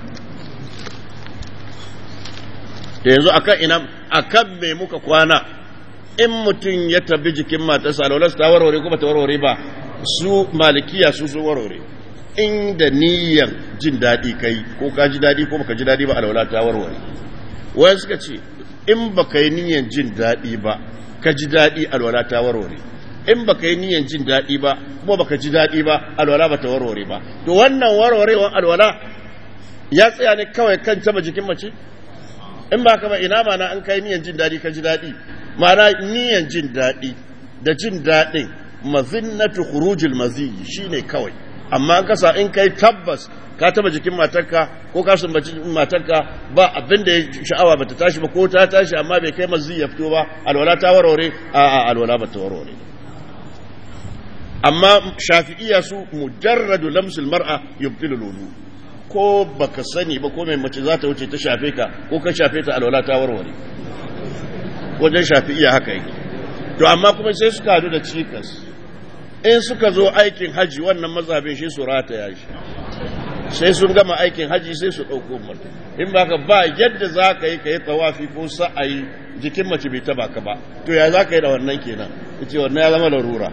yanzu akan ina akan me muka kwana in mutum ya tabi jikin matarsa alwalarsa ta warware ko ba ta warware ba su malikiya su su warware inda niyyar jin daɗi kai ko ka ji daɗi ko baka ji daɗi ba alwala ta warware wayan suka ce in baka yi niyyar jin daɗi ba ka ji daɗi alwala ta warware in baka yi niyyar jin daɗi ba kuma baka ji daɗi ba alwala ba ta warware ba to wannan warwarewar alwala ya tsaya ne kawai kan taba jikin mace in ba ka ba ina mana an kai niyyar jin daɗi ka ji daɗi ma'ana niyyar jin daɗi da jin daɗin mazinnatu khurujil maziyi shine kawai amma kasa in kai tabbas ka taba jikin matarka ko ka sumbaci matarka ba abin da sha'awa bata tashi ba ko ta tashi amma bai kai mazi ya fito ba alwala ta warware a a alwala bata warware amma shafi'iyya su mujarradu lamsul mar'a yubtilu lulu ko baka sani ba ko mai mace za ta wuce ta shafe ka ko ka shafe ta alwala ta warware wajen shafi'iyya haka yake to amma kuma sai suka hadu da cikas in suka zo aikin haji wannan mazhabin shi su rataya shi sai sun gama aikin haji sai su ɗauko mutum in ba ka ba yadda za ka yi ka yi tawafi ko sa'ayi jikin mace bai taba ka ba to ya za ka yi da wannan kenan ya ce wannan ya zama larura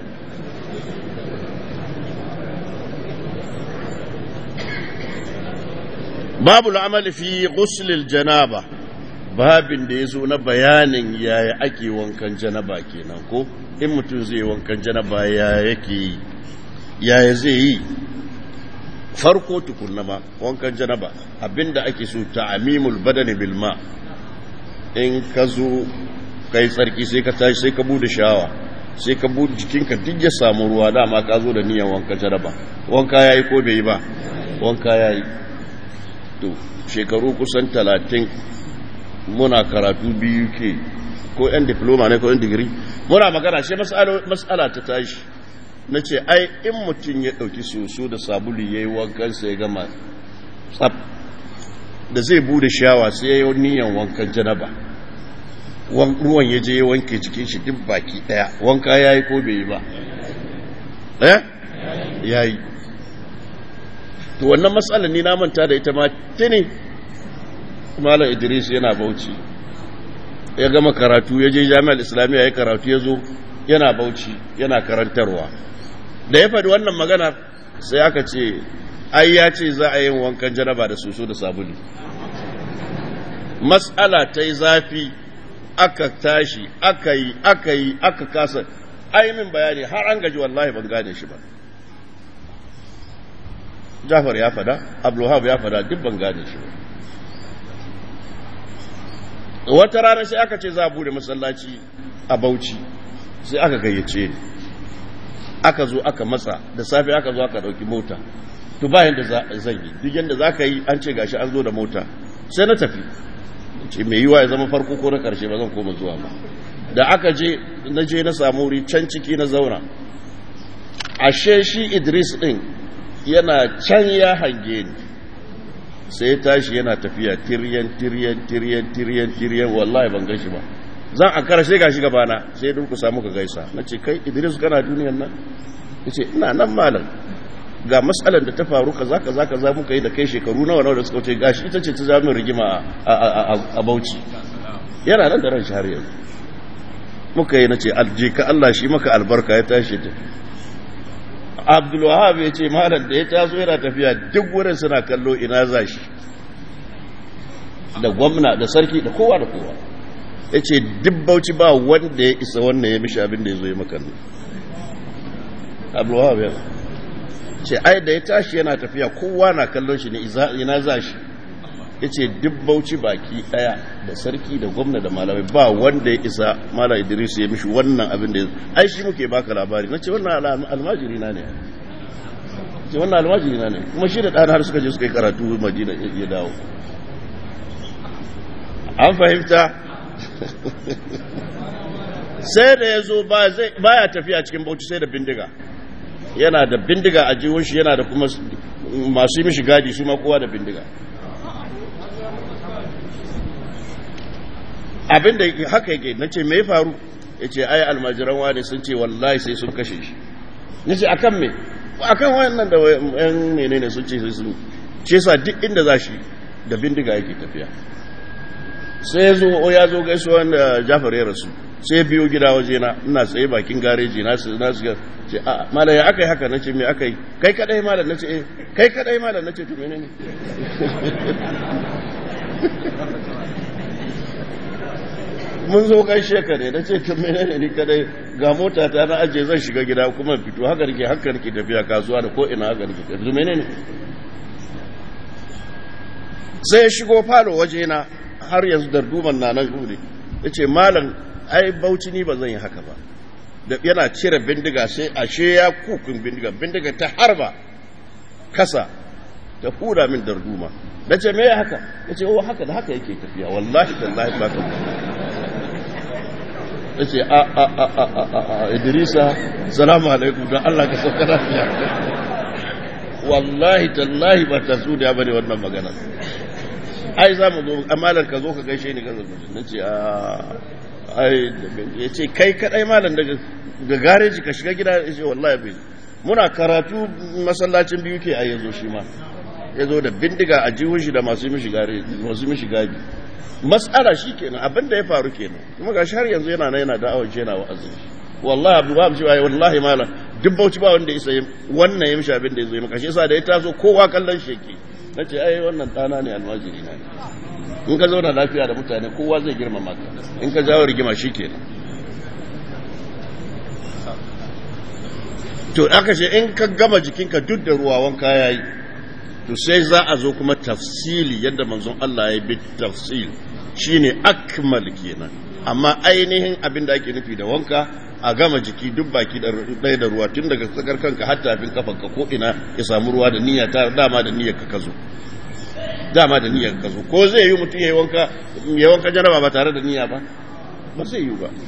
babu al'amali fi ghuslil janaba babin da ya zo na bayanin yaya ake wankan janaba kenan ko in mutum zai wankan janaba ya yake yi yaya zai yi farko tukunna ma wankan janaba abinda ake so ta'amimul badani bil ma in ka zo kai tsarki sai ka tashi sai ka bude shawa sai ka bude jikinka duk ya samu ruwa dama ka zo da niyyar wankan janaba wanka yayi ko bai yi ba wanka yayi to shekaru kusan talatin muna karatu biyu ke ko yan diploma ne ko yan digiri muna magana shi mas'ala ta tashi na ce ai in mutum ya ɗauki soso da sabulu ya yi wankansa ya gama tsab da zai bude shawa sai ya yi niyan wankan janaba ruwan ya je ya wanke cikin shi duk baki ɗaya wanka ya yi ko bai yi ba eh ya yi to wannan matsalar ni na manta da ita ma tuni malam idris yana bauchi ya gama karatu ya je jami'ar islamiyya ya karatu ya zo yana bauchi yana karantarwa da ya faɗi wannan magana sai aka ce ai ya ce za a yi wankan janaba da soso da sabulu matsala ta yi zafi aka tashi aka yi aka yi aka kasa min bayani har an gaji wallahi ban gane shi ba jafar ya fada abdullahab ya fada duk ban gane shi ba wata rana sai aka ce za a bude masallaci a bauchi sai aka gayyace ni aka zo aka matsa da safe aka zo aka dauki mota to bayan da zan yi duk yadda za ka yi an ce gashi an zo da mota sai na tafi ce mai yiwa ya zama farko ko na karshe ba zan koma zuwa ba da aka je na je na samu wuri can ciki na zauna ashe shi idris din yana can ya hange ni sai tashi yana tafiya tiryan tiryan tiryan tiryan tiryan wallahi ban gashi ba zan a karshe gashi gabana sai duk ku samu ka gaisa na ce kai idris kana duniyan nan ya ce ina nan malam ga matsalar da ta faru kaza kaza kaza muka yi da kai shekaru nawa nawa da suka wuce gashi ita ce ta zama rigima a bauchi yana nan da ran shi har yanzu muka yi na ce alje ka Allah shi maka albarka ya tashi ta abdulwahab ya ce malam da ya taso yana tafiya duk wurin suna kallo ina za shi da gwamna da sarki da kowa da kowa ya ce bauchi ba wanda ya isa wannan ya mishi abin da ya zo ya maka ne abdullahi ya ce ai da ya tashi yana tafiya kowa na kallon shi ne ina za shi ya ce bauchi baki daya da sarki da gwamna da malamai ba wanda ya isa mala idris ya mishi wannan abin da ya ai shi muke baka labari na ce wannan almajiri na ne ce wannan almajiri na ne kuma shi da ɗana har suka je suka yi karatu madina ya dawo an fahimta sai da ya zo ba ya tafiya cikin bauchi sai da bindiga yana da bindiga a jiwon shi yana da kuma masu yi mishi gadi su ma kowa da bindiga abinda haka yake na ce mai faru ya ce ai almajiran wane sun ce wallahi sai sun kashe shi ya ce akan me akan wayannan da yan menene sun ce sai sun ce sa duk inda za shi da bindiga yake tafiya sai ya zo ya zo gaisuwa da jafar ya rasu sai biyo gida waje na ina tsaye bakin gareji na su na su ce a malam ya aka yi haka nace me aka yi kai kadai malam nace eh kai kadai malam nace to menene mun zo kai shekare na ce to menene ni kadai ga mota ta na aje zan shiga gida kuma fito haka nake haka nake tafiya kasuwa da ko ina haka nake tafiya menene sai ya shigo falo waje na har yanzu darduman na nan gure ya ce malam ai bauchi ni ba zan yi haka ba da yana cire bindiga sai ashe ya kukun bindiga bindiga ta harba kasa ta hura min darduma na ce me haka ya ce oh haka da haka yake tafiya wallahi tallahi ba ka ya ce a a a a a a idrisa salamu alaikum don allah ka sauka lafiya wallahi tallahi ba ta su da bane wannan magana ai za mu zo amalar ka zo ka gaishe ni gaza na ce a ai ya ce kai kadai malam daga ga gareji ka shiga gida ya ce wallahi bai muna karatu masallacin biyu ke a yanzu shi ma ya zo da bindiga a jihun shi da masu mishi gari masu mishi gadi mas'ala shi kenan abin da ya faru kenan kuma gashi har yanzu yana nan yana da'awar shi yana wa'azi wallahi abu ba cewa wallahi malam duk bauchi ba wanda isa wannan ya mishi abin da ya zo maka shi yasa da ya taso kowa kallon shi yake na ce ai wannan ɗana ne almajiri na in ka zauna lafiya da mutane kowa zai girmama ka in ka jawo rigima shi kenan to aka ce in ka gama jikinka duk da ruwa wanka ya yi to sai za a zo kuma tafsili yadda manzon Allah ya bi tafsil shine akmal kenan amma ainihin abin da ake nufi da wanka a gama jiki duk baki ɗaya da ruwa tun daga tsakar kanka har tafin kafanka ko ina ya samu ruwa da niyya ta dama da niyyar ka zo dama da niyyar ka zo ko zai yi mutum ya wanka ya wanka jaraba ba tare da niyya ba ba zai yi ba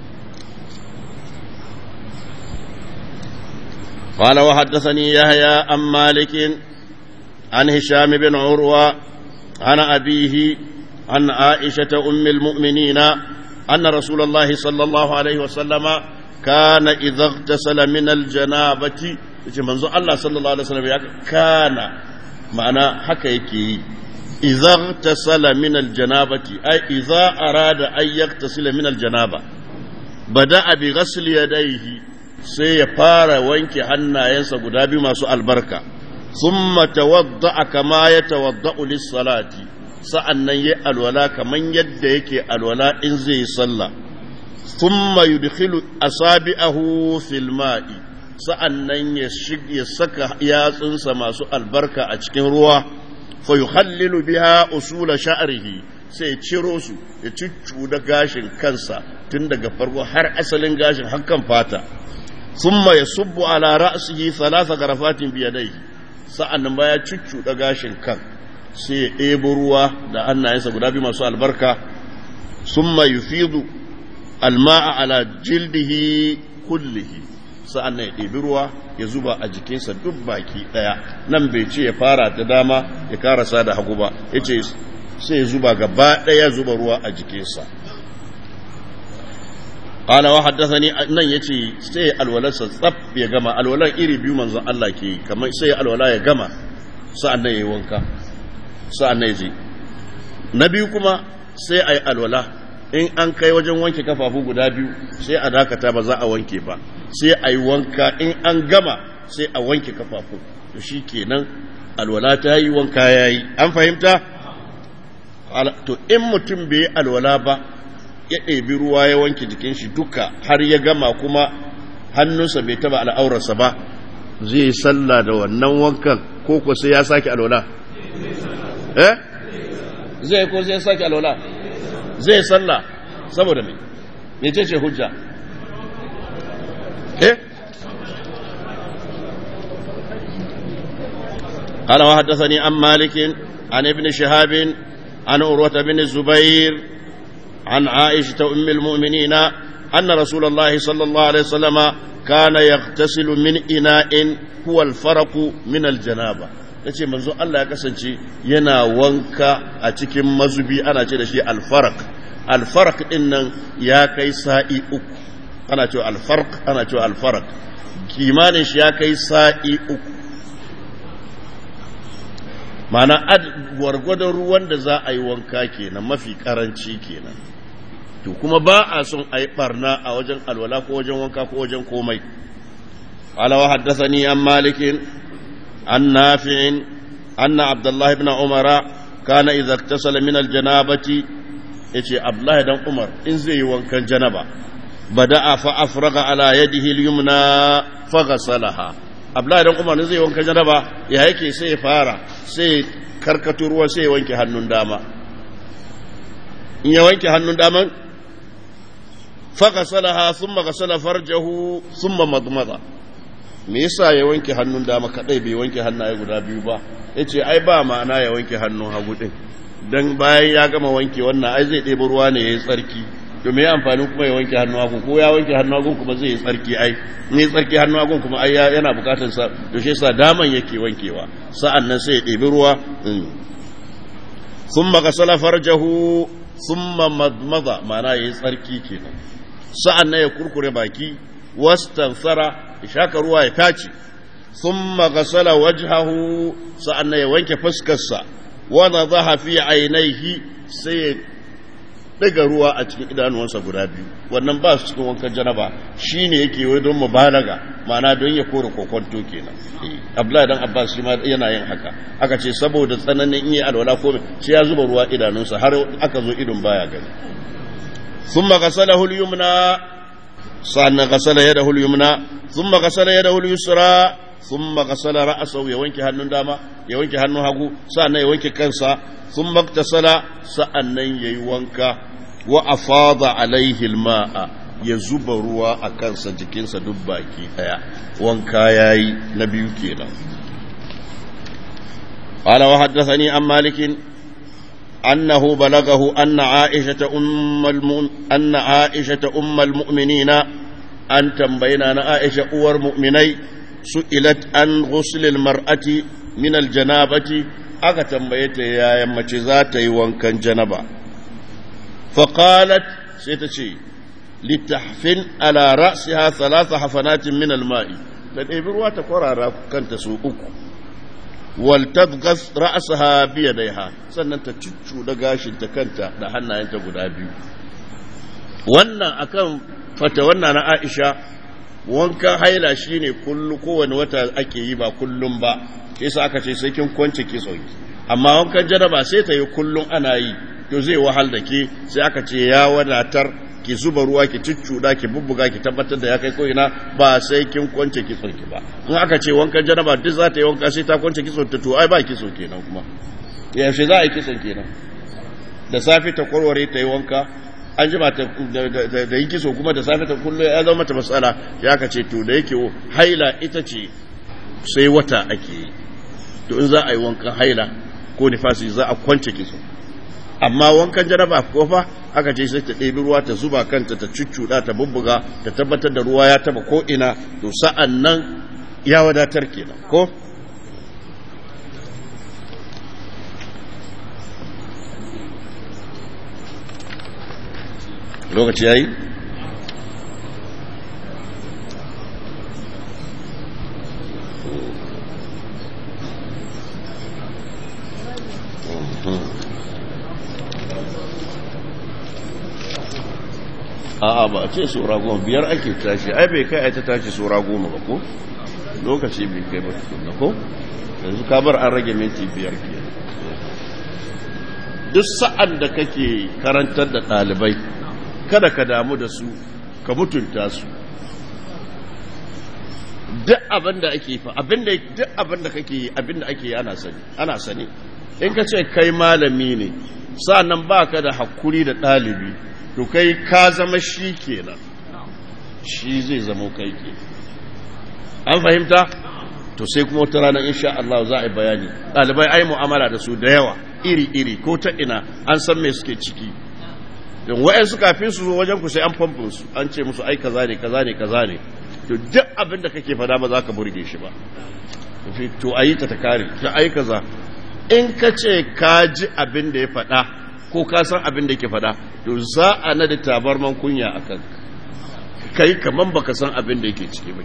قال وحدثني يحيى عن مالك عن هشام بن عروة عن أبيه عن عائشة أم المؤمنين أن رسول الله صلى الله عليه وسلم كان إذا اغتسل من الجنابة منذ الله صلى الله عليه وسلم كان معنى حكيكي إذا اغتسل من الجنابة أي إذا أراد أن يغتسل من الجنابة بدأ بغسل يديه sai ya fara wanke hannayensa guda biyu masu albarka thumma tawadda'a kama ya tawadda'u lis-salati sa'annan yayi alwala kaman yadda yake alwala in zai sallah thumma yudkhilu asabi'ahu fil ma'i sa'annan ya ya saka yatsunsa masu albarka a cikin ruwa fa yukhallilu biha usula sha'rihi sai ciro su ya da gashin kansa tun daga farko har asalin gashin har kan fata ثم يصب على رأسه ثلاث غرفات بيديه sa'annan baya cuccuɗa gashin kan sai ya ɗebo ruwa da hannayensa guda biyu masu albarka sun mai yufidu alma'a ala jildihi kullihi sa'annan ya ɗebi ruwa ya zuba a jikinsa duk baki ɗaya nan bai ce ya fara ta dama ya karasa da hagu ba ya ce sai ya zuba gaba ɗaya zuba ruwa a jikinsa قال وحدثني nan yace sai alwalarsa tsaf ya gama alwalan iri biyu manzon Allah ke kamar sai alwala ya gama sa'an nan yayi wanka sa'an nan yaje na biyu kuma sai ayi alwala in an kai wajen wanke kafafu guda biyu sai a dakata ba za a wanke ba sai ayi wanka in an gama sai a wanke kafafu to shikenan alwala ta yi wanka yayi an fahimta to in mutum bai yi alwala ba ya ɗebi ruwa ya wanke jikin shi duka har ya gama kuma hannunsa bai taba al'aurarsa ba zai yi sallah da wannan wankan ko ko sai ya sake alwala eh zai ko sai ya sake alwala zai sallah saboda me mece ce hujja eh قال وحدثني عن مالك عن ابن شهاب عن عروة بن الزبير عن عائشة أم المؤمنين أن رسول الله صلى الله عليه وسلم كان يغتسل من إناء هو الفرق من الجنابة yace manzo Allah ya kasance yana wanka a cikin mazubi ana ce da shi alfarak alfarak din nan ya kai sa'i uku ana cewa alfarq ana cewa alfarak kimanin shi ya kai sa'i uku mana gwargwadon ruwan da za a yi wanka kenan mafi karanci kenan to kuma ba a son a yi barna a wajen alwala ko wajen wanka ko wajen komai alawa haddasani an malikin an nafi'in anna abdullahi ibn umara kana idza iktasala min aljanabati yace abdullahi dan umar in zai yi wankan janaba bada'a fa afraga ala yadihi al-yumna faghsalaha abdullahi dan umar zai wanka janaba ya yake sai ya fara sai karkato ruwa sai ya wanke hannun dama in ya wanke hannun daman faghsalaha thumma ghasala farjahu thumma madmada me yasa ya wanke hannun dama kadai bai wanke hannaye guda biyu ba yace ai ba ma'ana ya wanke hannun hagu din dan bayan ya gama wanke wannan ai zai ɗebi ruwa ne yayi tsarki to me amfani kuma ya wanke hannu hagu ko ya wanke hannu hagu kuma zai yi tsarki ai ne tsarki hannu hagu kuma ai yana bukatar sa to shi yasa daman yake wankewa sa'an nan sai ya ɗebi ruwa thumma ghasala farjahu thumma madmada ma'ana yayi tsarki kenan sa'an nan ya kurkure baki wastansara ya shaka ruwa ya tace thumma ghasala wajhahu sa'an nan ya wanke fuskarsa wa nadhaha fi ainihi sai ya daga ruwa a cikin idanuwansa guda biyu wannan ba su cikin wankan janaba shi ne yake wai don mubalaga ma'ana don ya kore kokonto kenan abdullahi dan abbas shi ma yana yin haka aka ce saboda tsananin in yi alwala ko sai ya zuba ruwa idanunsa har aka zo idon baya gani thumma ghasalahu al-yumna sannan ghasala yadahu al-yumna thumma ghasala yadahu al-yusra thumma ghasala ra'sahu ya wanke hannun dama ya wanke hannun hagu sannan ya wanke kansa thumma iktasala sa'annan yayi wanka wa afada alaihi al-ma'a ya zuba ruwa a kansa jikinsa duk baki daya wanka yayi na biyu kenan قال وحدثني عن مالك أنه بلغه أن عائشة أم الم... أن عائشة أم المؤمنين أن تنبينا عائشة أور مؤمني سئلت عن غسل المرأة من الجنابة أغا تنبيت يا يمتي ذاتي وانكن جنبا فقالت سيتشي لتحفن على رأسها ثلاث حفنات من الماء تنبروا تقرى كانت سوء waltabgas ra'saha biyadaiha sannan ta cuccu da gashin ta kanta da hannayenta guda biyu wannan akan fata wannan na Aisha wankan haila shine kullu kowane wata ake yi ba kullum ba yasa aka ce sai kin kwance kitso amma wankan jaraba sai ta yi kullum ana yi to zai wahal da ke sai aka ce ya wadatar ki zuba ruwa ki cuccuda ki bubbuga ki tabbatar da ya kai ko'ina ba sai kin kwance kitson ki ba in aka ce wankan janaba duk za ta yi wanka sai ta kwance kitson ta to ai ba kitso kenan kuma yaushe za a yi kitson kenan da safe ta kwarware ta yi wanka an jima ta da yi kitso kuma da safe ta kullu ya zama mata matsala ya ka ce to da yake haila ita ce sai wata ake yi to in za a yi wankan haila ko nifasi za a kwance kitso amma wankan jaraba ko fa aka ce sai ta ɗebi ruwa ta zuba kanta ta cuccuɗa ta bubbuga ta tabbatar da ruwa ya taba ko ina to sa'an nan ya wadatar kenan ko lokaci yayi a'a ba a ce sura goma biyar ake tashi ai bai kai a ta tashi sura goma ba ko lokaci bai kai ba tukunna ko yanzu ka bar an rage minti biyar ke duk sa'an da kake karantar da ɗalibai kada ka damu da su ka mutunta su duk abin da ake fa abin da duk abin da kake yi abin da ake yi ana sani ana sani in ka ce kai malami ne sa'annan baka da hakuri da ɗalibi to kai ka zama shi kenan shi zai zama kai ke an fahimta to sai kuma wata rana insha Allah za a yi bayani ɗalibai ai mu'amala da su da yawa iri-iri ko ta ina an san me suke ciki don wa'yansu kafin su zo wajen ku sai an famfin su an ce musu ai kaza ne kaza ne kaza ne to duk abin da kake fada ba za ka burge shi ba to ayi ta ta kare ta ai kaza in ka ce ka ji abin da ya fada ko ka san abin da yake fada to za a nada tabarman kunya a kan kai kaman baka san abin da yake ciki ba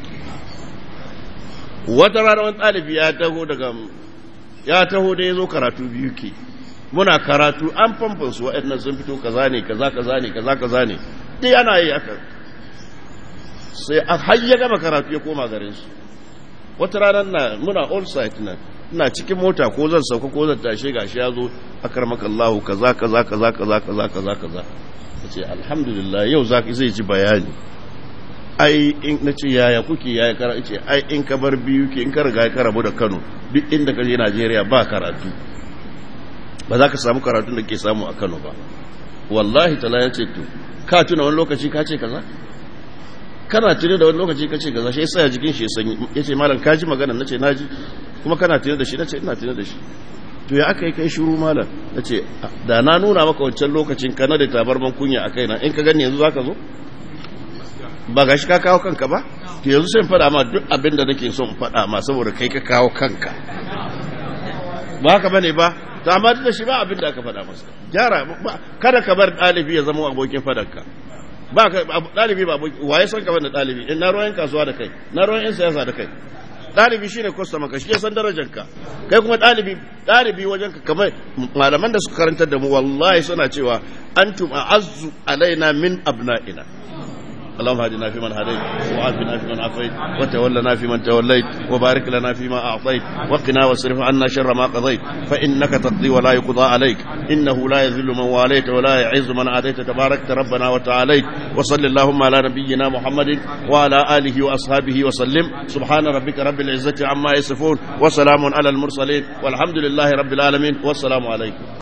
wata rana wani ɗalibi ya taho daga ya taho da ya zo karatu biyu ke muna karatu an famfan su waɗannan sun fito kaza ne kaza kaza ne kaza kaza ne dai ana yi aka sai a har ya gama karatu ya koma garin su wata ranar na muna all site na ina cikin mota ko zan sauka ko zan tashe gashi ya zo akar maka Allah kaza kaza kaza kaza kaza kaza kaza ce alhamdulillah yau zaki zai ji bayani ai in na ce yaya kuke yaya kara ce ai in ka bar biyu ke in ka riga ka rabu da Kano duk inda ka je Najeriya ba karatu ba za ka samu karatun da ke samu a Kano ba wallahi tala ya ce to ka tuna wani lokaci ka ce kaza kana tuni da wani lokaci ka ce kaza shi yasa jikin shi sanyi ya ce malam ka ji magana na ce na ji kuma kana tuni da shi na ce ina tuni da shi to ya aka yi kai shiru malam na ce da na nuna maka wancan lokacin kana da tabarman kunya a kaina in ka gani yanzu za ka zo ba ga shi ka kawo kanka ba to yanzu sai faɗa ma duk abin da nake son faɗa ma saboda kai ka kawo kanka ba haka bane ba to amma duk da shi ba abin da aka faɗa masa gyara kada ka bar ɗalibi ya zama abokin fadanka ba ka ɗalibi ba abokin waye san ka bane ɗalibi in na ruwan kasuwa da kai na ruwan yan siyasa da kai ɗalibi shine kwastama ka shi ya san darajar ka kai kuma ɗalibi ɗalibi wajen ka kamar malaman da suka karantar da mu wallahi suna cewa antum a'azzu alaina min abna'ina اللهم اهدنا فيمن هديت وعافنا فيمن عافيت وتولنا فيمن توليت وبارك لنا فيما اعطيت وقنا واصرف عنا شر ما قضيت فانك تقضي ولا يقضى عليك انه لا يذل من واليت ولا يعز من عاديت تباركت ربنا وتعاليت وصل اللهم على نبينا محمد وعلى اله واصحابه وسلم سبحان ربك رب العزه عما يصفون وسلام على المرسلين والحمد لله رب العالمين والسلام عليكم